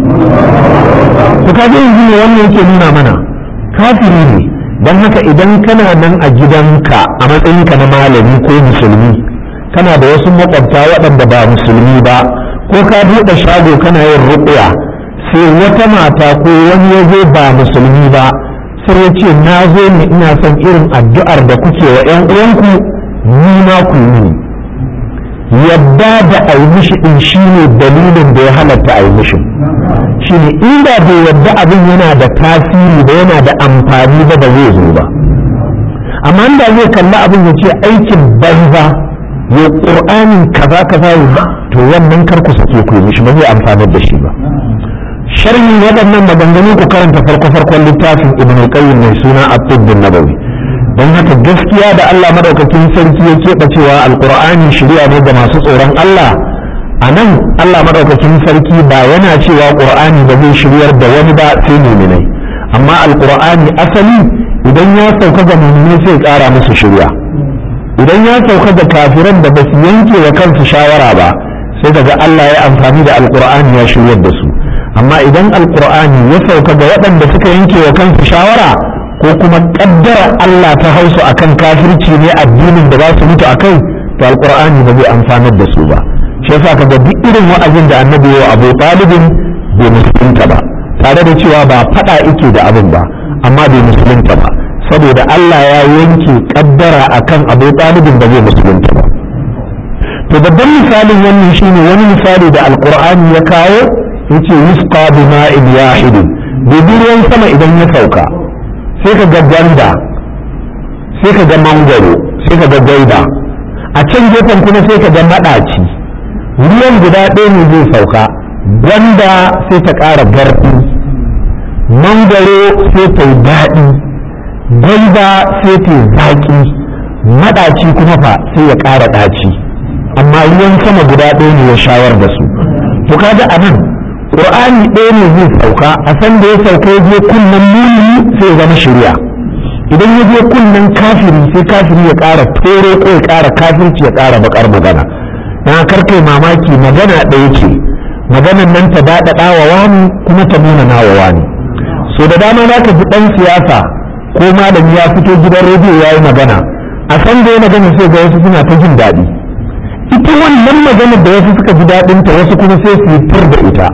to kaga yanzu ne wannan yake nuna mana kafiri ne don haka idan kana nan a gidanka a matsayinka na malami ko musulmi kana da wasu makwabta waɗanda ba musulmi ba ko ka buɗe shago kana yin ruƙuya sai wata mata ko wani ya zo ba musulmi ba sai ya ce na zo ne ina son irin addu'ar da kuke wa 'yan uwanku ni ma ku yi yadda da a yi mishi ɗin shi ne dalilin da ya halatta a yi mishi shi ne inda bai yadda abin yana da tasiri da yana da amfani ba ba zai zo ba amma inda zai kalli abin ya ce aikin banza ya ƙur'ani kaza kaza ya ba to wannan kar ku sake ku yi mishi ba zai amfanar da shi ba sharhin waɗannan maganganu ku karanta farko farkon littafin ibn qayyim mai suna at-tibb nabawi don haka gaskiya da Allah madaukakin sarki ya keɓe cewa alqur'ani shari'a ne ga masu tsoron Allah a nan Allah madaukakin sarki ba yana cewa qur'ani ba zai shiryar da wani ba sai muminai amma alqur'ani asali idan ya sauka ga muminai sai ƙara musu shirya idan ya sauka da kafiran da ba su yanke wa kansu shawara ba sai daga Allah ya amfani da alkur'ani ya shiryar da su amma idan alkur'ani ya sauka ga waɗanda suka yanke wa kansu shawara ko kuma kaddara Allah ta hausu akan kafirci ne addinin da za su mutu akai to alkur'ani ba zai amfanar da su ba shi yasa kaga duk irin wa'azin da annabi wa Abu Talibin bai musulunta ba tare da cewa ba fada yake da abin ba amma bai musulunta ba saboda Allah ya yanke kaddara akan Abu Talibin ba zai musulunta ba to babban misalin wannan shine wani misali da alkur'ani ya kawo yace yusqa bima'in wahidin dubi ruwan sama idan ya sauka sai ka ga gwanda sai ka ga mangoro sai ka ga gaida a can gefen kuma sai ka ga maɗaci ruwan guda ɗaya ne zai sauka gwanda sai ta ƙara garɗi mangoro sai ta yi daɗi gaida sai ta yi zaƙi maɗaci kuma fa sai ya ƙara ɗaci amma ruwan sama guda ɗaya ne ya shawar da su to kaga a nan ƙur'ani ɗaya ne zai sauka a san da ya sauka ya je kunnen muni sai ya zama shirya idan ya je kunnen kafiri sai kafiri ya ƙara toro ko ya ƙara kafirci ya ƙara baƙar magana na karkai mamaki magana ɗaya ce maganan nan ta daɗaɗa wa wani kuma ta nuna na wa wani so da dama za ka ji ɗan siyasa ko malami ya fito gidan rediyo ya yi magana a san da ya magana sai ga wasu suna ta jin daɗi ita wannan maganar da wasu suka ji daɗinta wasu kuma sai su yi tur da ita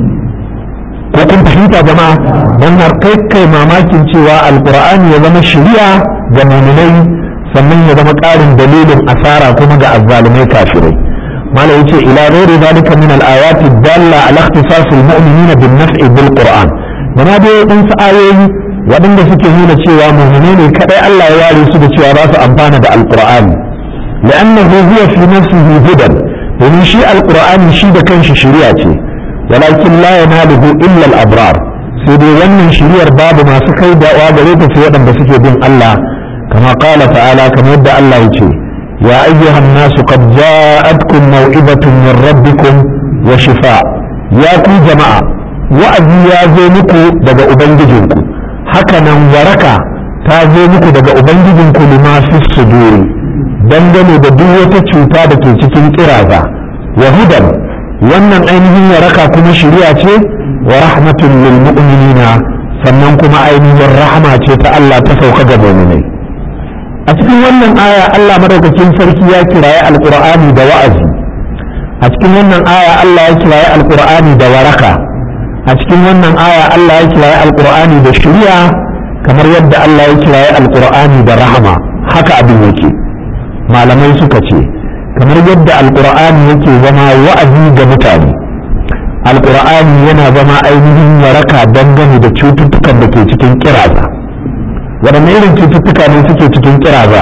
ko kun fahimta jama'a don har kai kai mamakin cewa alkur'ani ya zama shari'a ga muminai sannan ya zama ƙarin dalilin asara kuma ga azzalumai kafirai malam yace ila ghairi zalika min al-ayati dalla ala ikhtisas al-mu'minin bin naf'i bil qur'an dama dai dan ayoyi waɗanda suke nuna cewa muminai ne kadai Allah ya ware su da cewa za su amfana da alkur'ani لأنه هو في نفسه هدى ومن شيء القرآن شيء كان شريعة ولكن لا يناله إلا الأبرار سيدي ومن شريع باب ما سكي دعوة غريب في يدن بسكي بين الله كما قال تعالى كما يدعى الله يتي يا أيها الناس قد جاءتكم موعظة من ربكم وشفاء يا كو جماعة وأذي يا زينكو دقا أبنججنكو هكذا وركا ta zo muku daga ubangijinku lima fi suduri dangane da duk wata cuta da ke cikin kiraza wa hudan wannan ainihin waraka kuma shari'a ce wa rahmatun lil mu'minina sannan kuma ainihin rahama ce ta Allah ta sauka ga mu'minai a cikin wannan aya Allah madaukakin sarki ya kiraye alqur'ani da wa'azi a cikin wannan aya Allah ya kiraye alqur'ani da waraka a cikin wannan aya Allah ya kiraye alqur'ani da shari'a kamar yadda Allah ya kiraye alqur'ani da rahama haka abin yake malamai suka ce kamar yadda alkur'ani yake zama wa'azi ga mutane alkur'ani yana zama ainihin waraka dangane da cututtukan da ke cikin kiraza waɗanne irin cututtuka ne suke cikin kiraza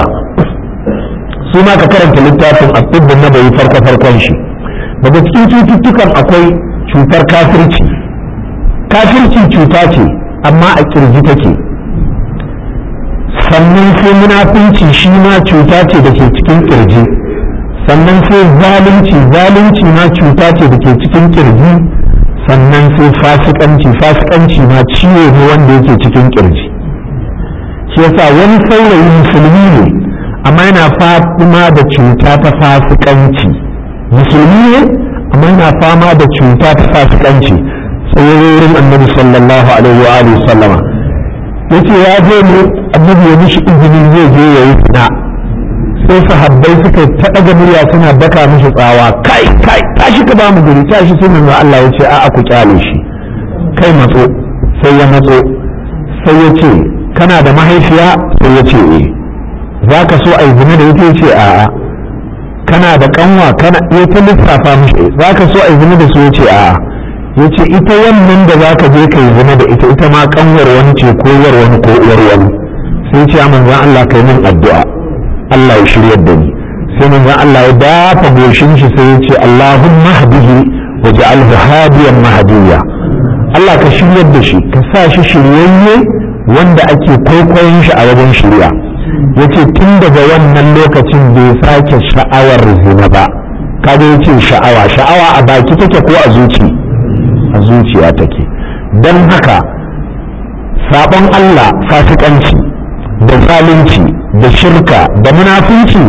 su ma ka karanta littafin asibbin na bai farko farkon shi daga cikin cututtukan akwai cutar kafirci kafirci cuta ce amma a kirji take sannan sai munafunci shi ma cuta ce da ke cikin kirji sannan sai zalunci zalunci ma cuta ce da ke cikin kirji sannan sai fasikanci fasikanci ma ciwo ne wanda yake cikin kirji shi yasa wani saurayi musulmi ne amma yana fama da cuta ta fasikanci musulmi ne amma yana fama da cuta ta fasikanci sai wurin annabi sallallahu alaihi wa alihi sallama yace ya je ne annabi ya mishi izini zai je ya yi fina sai sahabbai suka ta daga murya suna daka mishi tsawa kai kai tashi ka ba mu guri tashi sai manzo Allah ya ce a'a ku kyale shi kai matso sai ya matso sai ya ce kana da mahaifiya sai ya ce eh zaka so a yi zina da ita ya ce a'a kana da kanwa kana ya ta lissafa mishi zaka so a yi zina da su ya ce a'a ya ce ita wannan da za ka je ka yi zina da ita ita ma kanwar wani ce ko uwar wani ko uwar wani sai ce manzan Allah kai min addu'a Allah ya shiryar da ni sai manzan Allah ya dafa goshin shi sai ya ce Allahumma hadihi wa ja'alhu hadiyan mahdiya Allah ka shiryar da shi ka sa shi shiryayye wanda ake kwaikwayon shi a wajen shirya yace tun daga wannan lokacin bai sake sha'awar zina ba kaga yace sha'awa sha'awa a baki take ko a zuci a zuciya take don haka sabon Allah fasikanci da zalunci da shirka da munafunci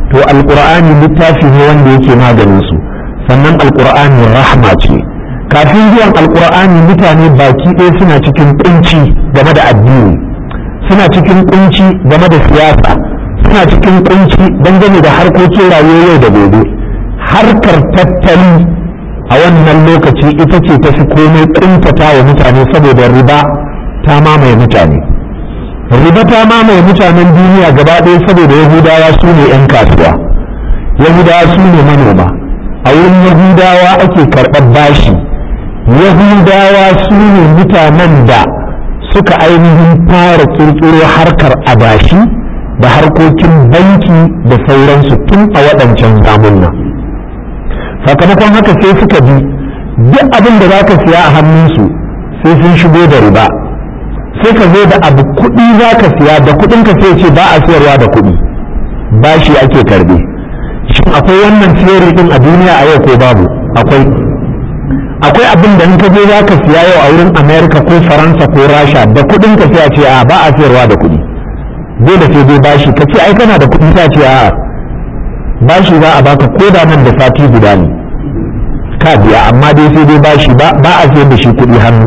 to alqur'ani littafi ne wanda yake maganin su sannan alqur'ani rahma ce kafin zuwan alqur'ani mutane baki ɗaya suna cikin kunci game da addini suna cikin kunci game da siyasa suna cikin kunci dangane da harkokin rayuwar yau da gobe harkar tattali a wannan lokaci ita ce ta fi komai kuntata wa mutane saboda riba ta mamaye mutane riba ta mamaye mutanen duniya gaba ɗaya saboda yahudawa su ne 'yan kasuwa yahudawa su ne manoma a wurin yahudawa ake karɓar bashi yahudawa su ne mutanen da suka ainihin fara kirkiro harkar adashi da harkokin banki da sauransu tun a waɗancan zamunna sakamakon haka sai suka bi duk abin da za ka siya a hannunsu sai sun shigo da riba sai ka zo da abu kuɗi za ka siya da kuɗin ka sai ce ba a siyarwa da kuɗi bashi ake karbe shin akwai wannan theory din a duniya a yau ko babu akwai akwai abin da in ka je za ka siya yau a wurin america ko faransa ko rasha da kuɗin ka sai a ce a ba a siyarwa da kuɗi dole sai dai bashi ka ce ai kana da kuɗi sai a ce a bashi za a baka ko da nan da sati guda ne ka biya amma dai sai dai bashi ba a siyar da shi kuɗi hannu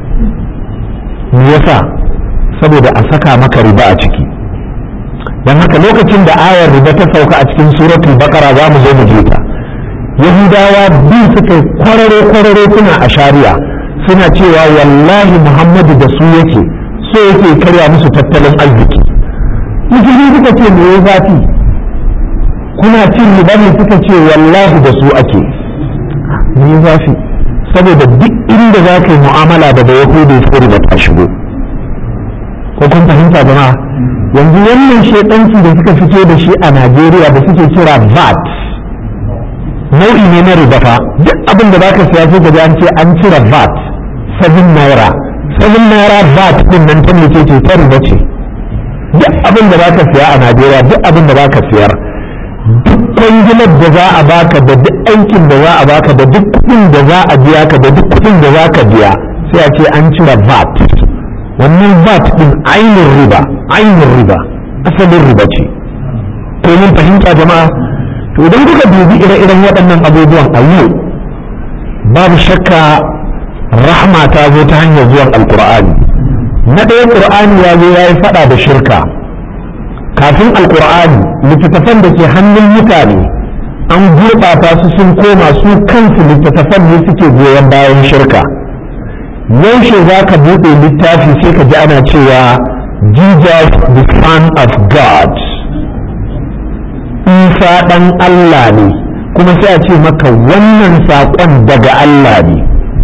me yasa saboda a saka maka riba a ciki don haka lokacin da ayar riba ta sauka a cikin suratul bakara za mu zo mu je ta yahudawa bi suka kwararo kwararo suna a shari'a suna cewa wallahi muhammadu da su yake so yake karya musu tattalin arziki musulmi suka ce me ya zafi kuna cin riba ne suka ce wallahi da su ake me ya zafi saboda duk inda za ka yi mu'amala da da yahudi sai riba ta shigo ko kun fahimta jama'a yanzu wannan shaidanci da suka fito da shi a najeriya da suke kira vat nau'i ne na riba fa duk abin da zaka siya sai gaji an ce an cire vat 7 naira 7 naira vat din nan ta ne ce ta riba ce duk abin da zaka siya a najeriya duk abin da zaka siyar duk kwangilar da za a baka da duk aikin da za a baka da duk kuɗin da za a biya ka da duk kuɗin da za ka biya sai a ce an cire vat wannan vat din ainihin riba ainihin riba asalin riba ce ko mun fahimta jama'a to idan kuka dubi ire-iren waɗannan abubuwan a yau babu shakka rahma ta zo ta hanyar zuwan alkur'ani na ɗaya ƙur'ani ya zo ya yi faɗa da shirka kafin alkur'ani littattafan da ke hannun mutane an gurɓata su sun koma su kansu littattafan ne suke goyon bayan shirka yaushe za ka buɗe littafi sai ka ji ana cewa Jesus the son of God Isa ɗan Allah ne kuma sai a ce maka wannan saƙon daga Allah ne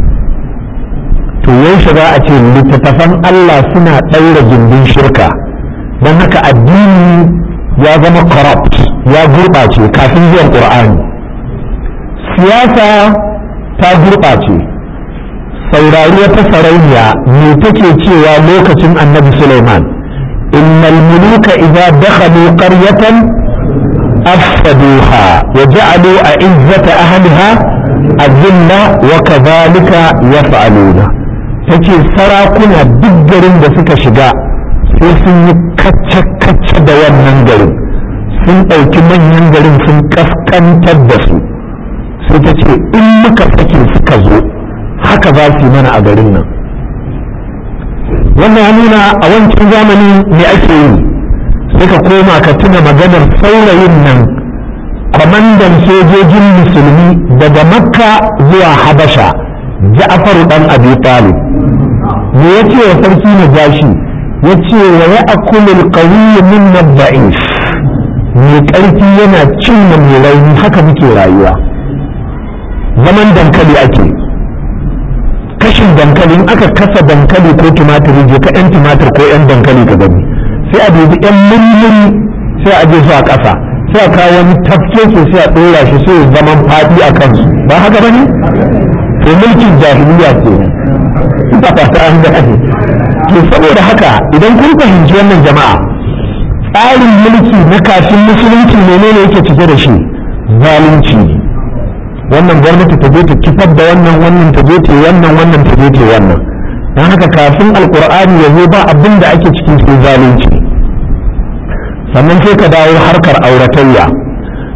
to yaushe za a ce littattafan Allah suna ɗaura gindin shirka don haka addini ya zama corrupt ya gurɓace kafin zuwan ƙur'ani siyasa ta gurɓace saurari wata sarauniya me take cewa lokacin annabi Sulaiman innal muluka idza dakhalu qaryatan afsaduha wa ja'alu a'izzata ahliha azilla wa kadhalika yaf'aluna tace sarakuna duk garin da suka shiga sai sun yi kacce-kacce da wannan garin sun ɗauki manyan garin sun kaskantar da su sai ta ce in muka sake suka zo haka za su yi mana a garin nan wannan ya nuna a wancan zamani me ake yi sai ka koma ka tuna maganar saurayin nan kwamandan sojojin musulmi daga makka zuwa habasha ja'faru dan abi talib me ya ce wa sarki na jashi ya ce wa ya akulul qawiyyu min da'if mai ƙarfi yana cin mai rauni haka muke rayuwa zaman dankali ake kashin dankali in aka kasa dankali ko tumatiri je ka yan tumatir ko yan dankali ka gani sai a dubi yan mulmuli sai a je su a ƙasa sai a kawo wani tafke ke sai a ɗora shi sai zaman faɗi a kansu ba haka ba ne to mulkin jahiliya ke ba fata an gane to saboda haka idan kun fahimci wannan jama'a tsarin mulki na kafin musulunci menene yake cike da shi zalunci ne wannan gwamnati ta je ta kifar da wannan wannan ta je ta wannan wannan ta je ta wannan don haka kafin alkur'ani ya zo ba abin da ake cikin sai zalunci sannan sai ka dawo harkar auratayya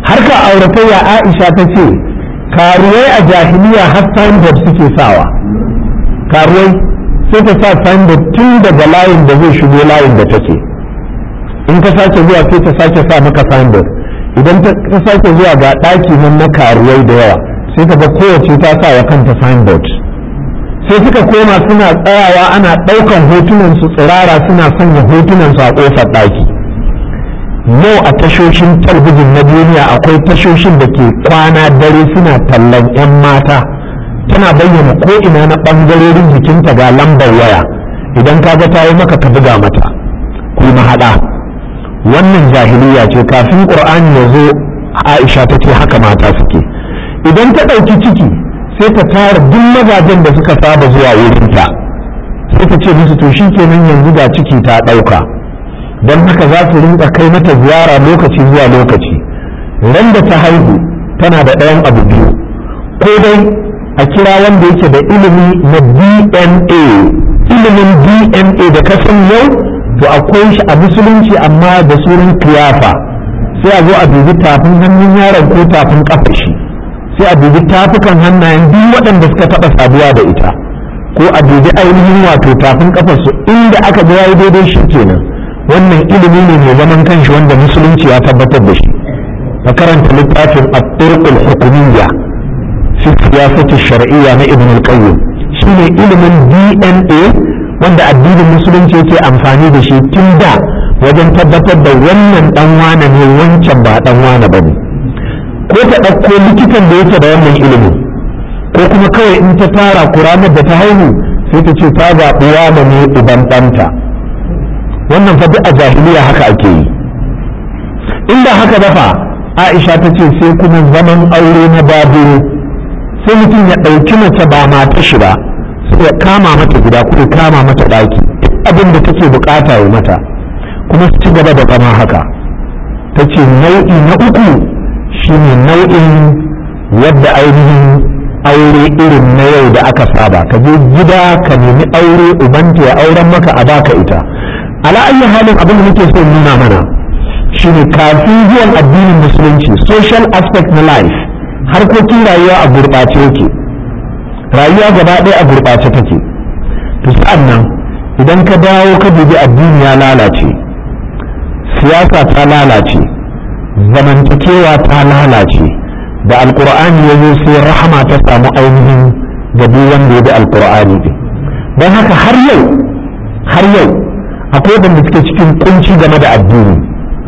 harka auratayya aisha ta ce karuwai a jahiliya har signboard suke sawa karuwai sai ta sa signboard tun daga layin da zai shigo layin da take in ka sake zuwa sai ta sake sa maka signboard idan ka sake zuwa ga ɗaki nan na karuwai da yawa sai ka ga kowace ta sa wa kanta signboard sai suka koma suna tsayawa ana ɗaukan hotunan su tsirara suna sanya hotunan su a ƙofar ɗaki yau a tashoshin talbijin na duniya akwai tashoshin da ke kwana dare suna tallan 'yan mata tana bayyana ko ina na ɓangarorin jikinta ga lambar waya idan ka ga ta yi maka ka buga mata ku mahaɗa wannan jahiliya ce kafin ƙur'ani ya zo aisha ta ce haka mata suke idan ta ɗauki ciki sai ta tara duk mazajen da suka saba zuwa wurinta sai ta ce musu to shi kenan yanzu ga ciki ta ɗauka don haka za su rinka kai mata ziyara lokaci zuwa lokaci ran da ta haihu tana da ɗayan abu biyu ko dai a kira wanda yake da ilimi na dna ilimin dna da kasan yau to akwai shi a musulunci amma da sunan kiyafa sai a zo a dubi tafin hannun yaron ko tafin kafa shi sai a dubi tafukan hannayen duk waɗanda suka taɓa saduwa da ita ko a dubi ainihin wato tafin kafarsu inda aka ga yayi daidai shi kenan wannan ilimi ne mai zaman kanshi wanda musulunci ya tabbatar da shi ka karanta littafin at-turqul hukumiyya fi siyasati shar'iyya na ibn al-qayyim shine ilimin DNA wanda addinin musulunci yake amfani da shi tun da wajen tabbatar da wannan dan wane ne wancan ba dan wane bane ko ta ɗauko likitan da yake da wannan ilimin ko kuma kawai in ta tara kuranar da ta haihu sai ta ce ta zaɓi wane ne uban ɗanta wannan fa duk a jahiliya haka ake yi inda haka dafa aisha ta ce sai kuma zaman aure na babiro sai mutum ya ɗauki mace ba mata shi ba sai ya kama mata gida ko ya kama mata ɗaki abin da take bukata ya mata kuma su ci gaba da zama haka ta ce nau'i na uku shine nau'in yadda ainihin aure irin na yau da aka saba ka je gida ka nemi aure ubanta ya auren maka a baka ita ala ayyi halin abin da muke so nuna mana shine kafin zuwan addinin musulunci social aspect na life harkokin rayuwa a gurɓace yake rayuwa gaba ɗaya a gurɓace take to sa'an nan idan ka dawo ka dubi addini ya lalace siyasa ta lalace zamantakewa ta lalace da alkur'ani ya zo sai rahama ta samu ainihin ga duk wanda ya bi alkur'ani din don haka har yau har yau akwai wanda suke cikin kunci game da addini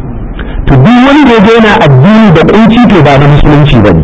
to duk wanda ya yana addini da kunci to ba na musulunci bane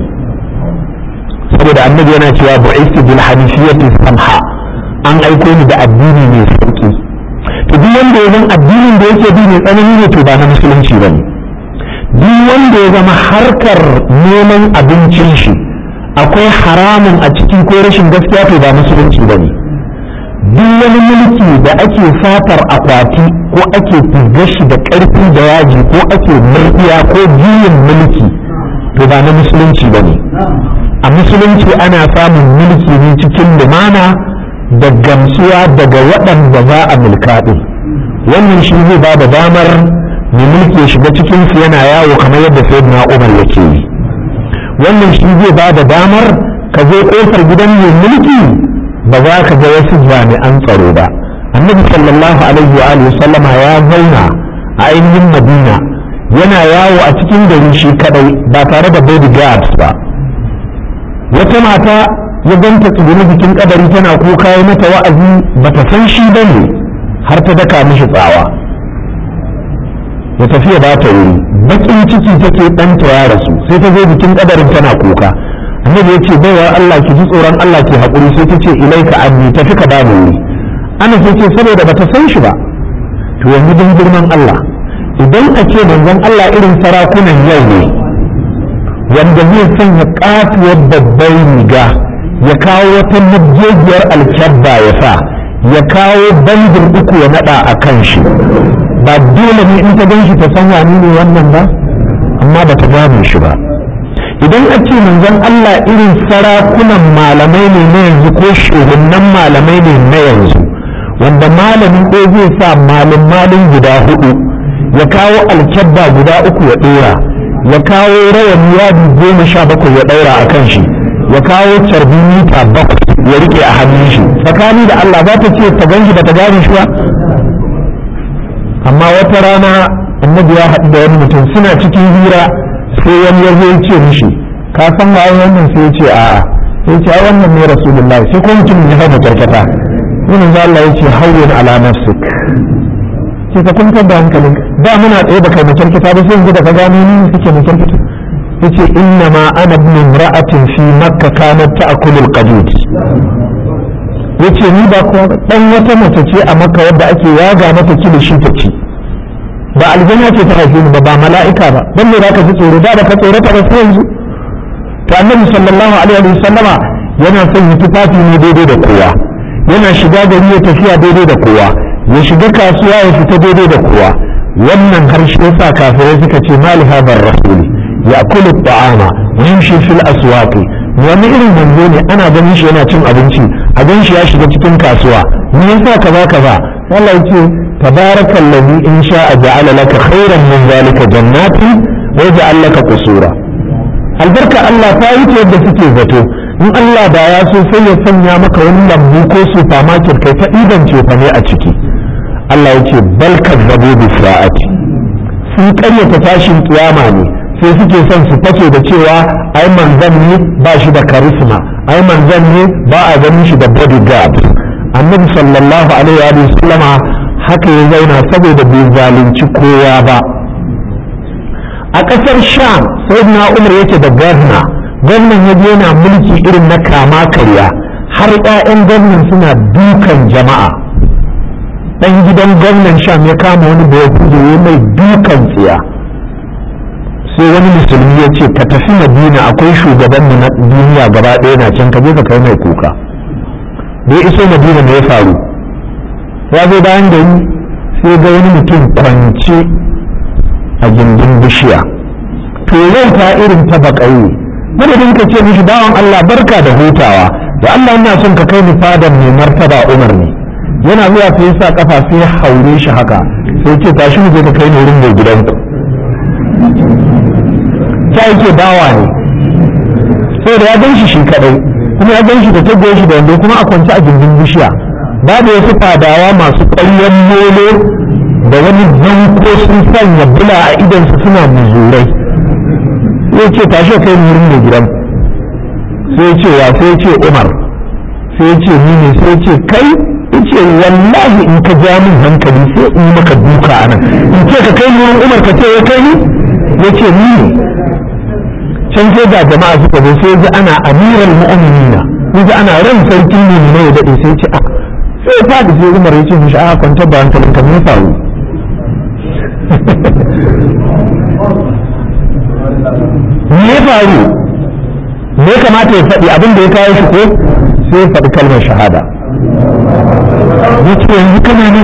saboda annabi yana cewa bu'istu bil hanifiyyati samha an aiko ni da addini mai sauki to duk wanda ya zama addinin da yake bi mai tsanani ne to ba na musulunci bane duk wanda ya zama harkar neman abincin shi akwai haramun a ciki ko rashin gaskiya to ba musulunci bane duk wani mulki da ake fatar akwati ko ake fizgar shi da ƙarfi da yaji ko ake murɗiya ko juyin mulki to ba na musulunci ba ne a musulunci ana samun mulki ne cikin lumana da gamsuwa daga waɗanda za a mulka ɗin wannan shi zai ba da damar mai mulki ya shiga cikinsu yana yawo kamar yadda sayyidina umar yake yi wannan shi zai ba da damar ka zo ƙofar gidan mai mulki ba za ka ga wasu jami'an tsaro ba annabi sallallahu alaihi wa alihi sallama ya zauna a ainihin madina yana yawo a cikin gari shi kadai ba tare da bodyguards ba wata mata ya ganta tsibiri jikin kadari tana kuka yi mata wa'azi bata san shi bane har ta daka mishi tsawa ya tafiya ba ta wuri bakin ciki take ɗanta ya rasu sai ta zo jikin kadarin tana kuka annabi ya ce baiwa Allah ki ji tsoron Allah ki haƙuri sai ta ce ilaika anni tafi ka bani wuri ana sai ce saboda bata san shi ba to yanzu don girman Allah idan a ce manzon Allah irin sarakunan yau ne wanda zai sanya katuwar babbar riga ya kawo wata mabjejiyar alkyabba ya sa ya kawo bandin uku ya nada a kan shi ba dole ne in ta gan shi ta san wani ne wannan ba amma ba ta gane shi ba idan a ce manzon Allah irin sarakunan malamai ne na yanzu ko shugunan malamai ne na yanzu wanda malamin ɗaya zai sa malin malin guda hudu ya kawo alkyabba guda uku ya ɗora ya kawo rawan yadi goma sha bakwai ya ɗaura a kan shi ya kawo carbi mita bakwai ya rike a hannun shi tsakani da Allah za ta ce ta ganshi ba ta gane shi ba amma wata rana annabi ya haɗu da wani mutum suna cikin hira sai wani ya zo ya ce mishi ka san ba wannan sai ya ce a'a sai ce ai wannan ne rasulullahi sai ko mutumin ya haɗa karkata sai za Allah ya ce hawwin ala nafsik sai ka kwantar da hankalin da muna tsaye da kai makarkata ba sai yanzu da ka gano ni kake makarkata yace inna ma ana ibn imra'atin fi makka kanat ta'kulu al-qadid yace ni ba ko dan wata mace ce a makka wadda ake yaga mata kilishi ta ci ba aljanna ce ta haife ni ba ba mala'ika ba dan me zaka ji tsoro da ba ka tsoro ta ba sai yanzu to annabi sallallahu alaihi wa sallama yana son yi tufafi ne daidai da kowa yana shiga gari ya tafiya daidai da kowa ya shiga kasuwa ya fita daidai da kowa wannan harshe yasa kafirai suka ce mali hadar rasuli يأكل الطعام ويمشي في الأسواق wani irin manzo ne ana ganin shi yana cin abinci a gan shi ya shiga cikin kasuwa me yasa kaza kaza Allah yace tabarakal ladhi in sha'a ja'ala laka khairan min zalika jannatin wa yaj'al laka qusura albarka Allah ta yi ta yadda suke zato in Allah da ya so sai ya sanya maka wani lambu ko supermarket kai ta iban cefa ne a ciki Allah yace bal kazzabu bi sa'ati sun karyata tashin kiyama ne sai suke son su fake da cewa ai manzan ne ba shi da karisma ai manzan ne ba a ganin shi da bodyguard annabi sallallahu alaihi wa sallama haka ya zauna saboda bai zalunci kowa ba a ƙasar sham sai na umar yake da gwamna gwamnan ya yana mulki irin na kama karya har 'ya'yan gwamnan suna dukan jama'a ɗan gidan gwamnan sham ya kama wani da ya mai dukan tsiya sai wani musulmi ya ce ka tafi madina akwai shugaban na duniya gaba ɗaya na can ka je ka kai mai kuka da ya iso madina me ya faru ya zo bayan gari sai ga wani mutum kwance a gindin bishiya to yau ta irin ta baƙaye madadin ka ce mishi bawan Allah barka da hutawa da Allah ina son ka kai ni fadan mai martaba Umar ne yana zuwa sai ya sa kafa sai ya haure shi haka sai ce tashi mu je ka kai ni wurin mai gidanku ta yake bawa ne sai da ya gan shi shi kadai kuma ya gan shi da ta shi da wanda kuma a kwance a gindin bishiya babu wasu fadawa masu ƙwaryen molo da wani zanko sun sanya bula a idansu suna muzurai sai ce tashi kai wurin mai gidan sai ce wa sai ce umar sai ce ni ne sai ce kai ce wallahi in ka ja min hankali sai in maka duka anan in ce ka kai wurin umar ka ce ya kai ni ya ce ni ne can sai ga jama'a suka zo sai ji ana amiral mu'minina ji ana ran sarkin ne ne ya dade sai ce a sai ta da sai Umar ya ce mishi a kwantar da hankalin ka me faru me faru me kamata ya faɗi abin da ya kawo shi ko sai ya faɗi kalmar shahada ya ce yanzu kana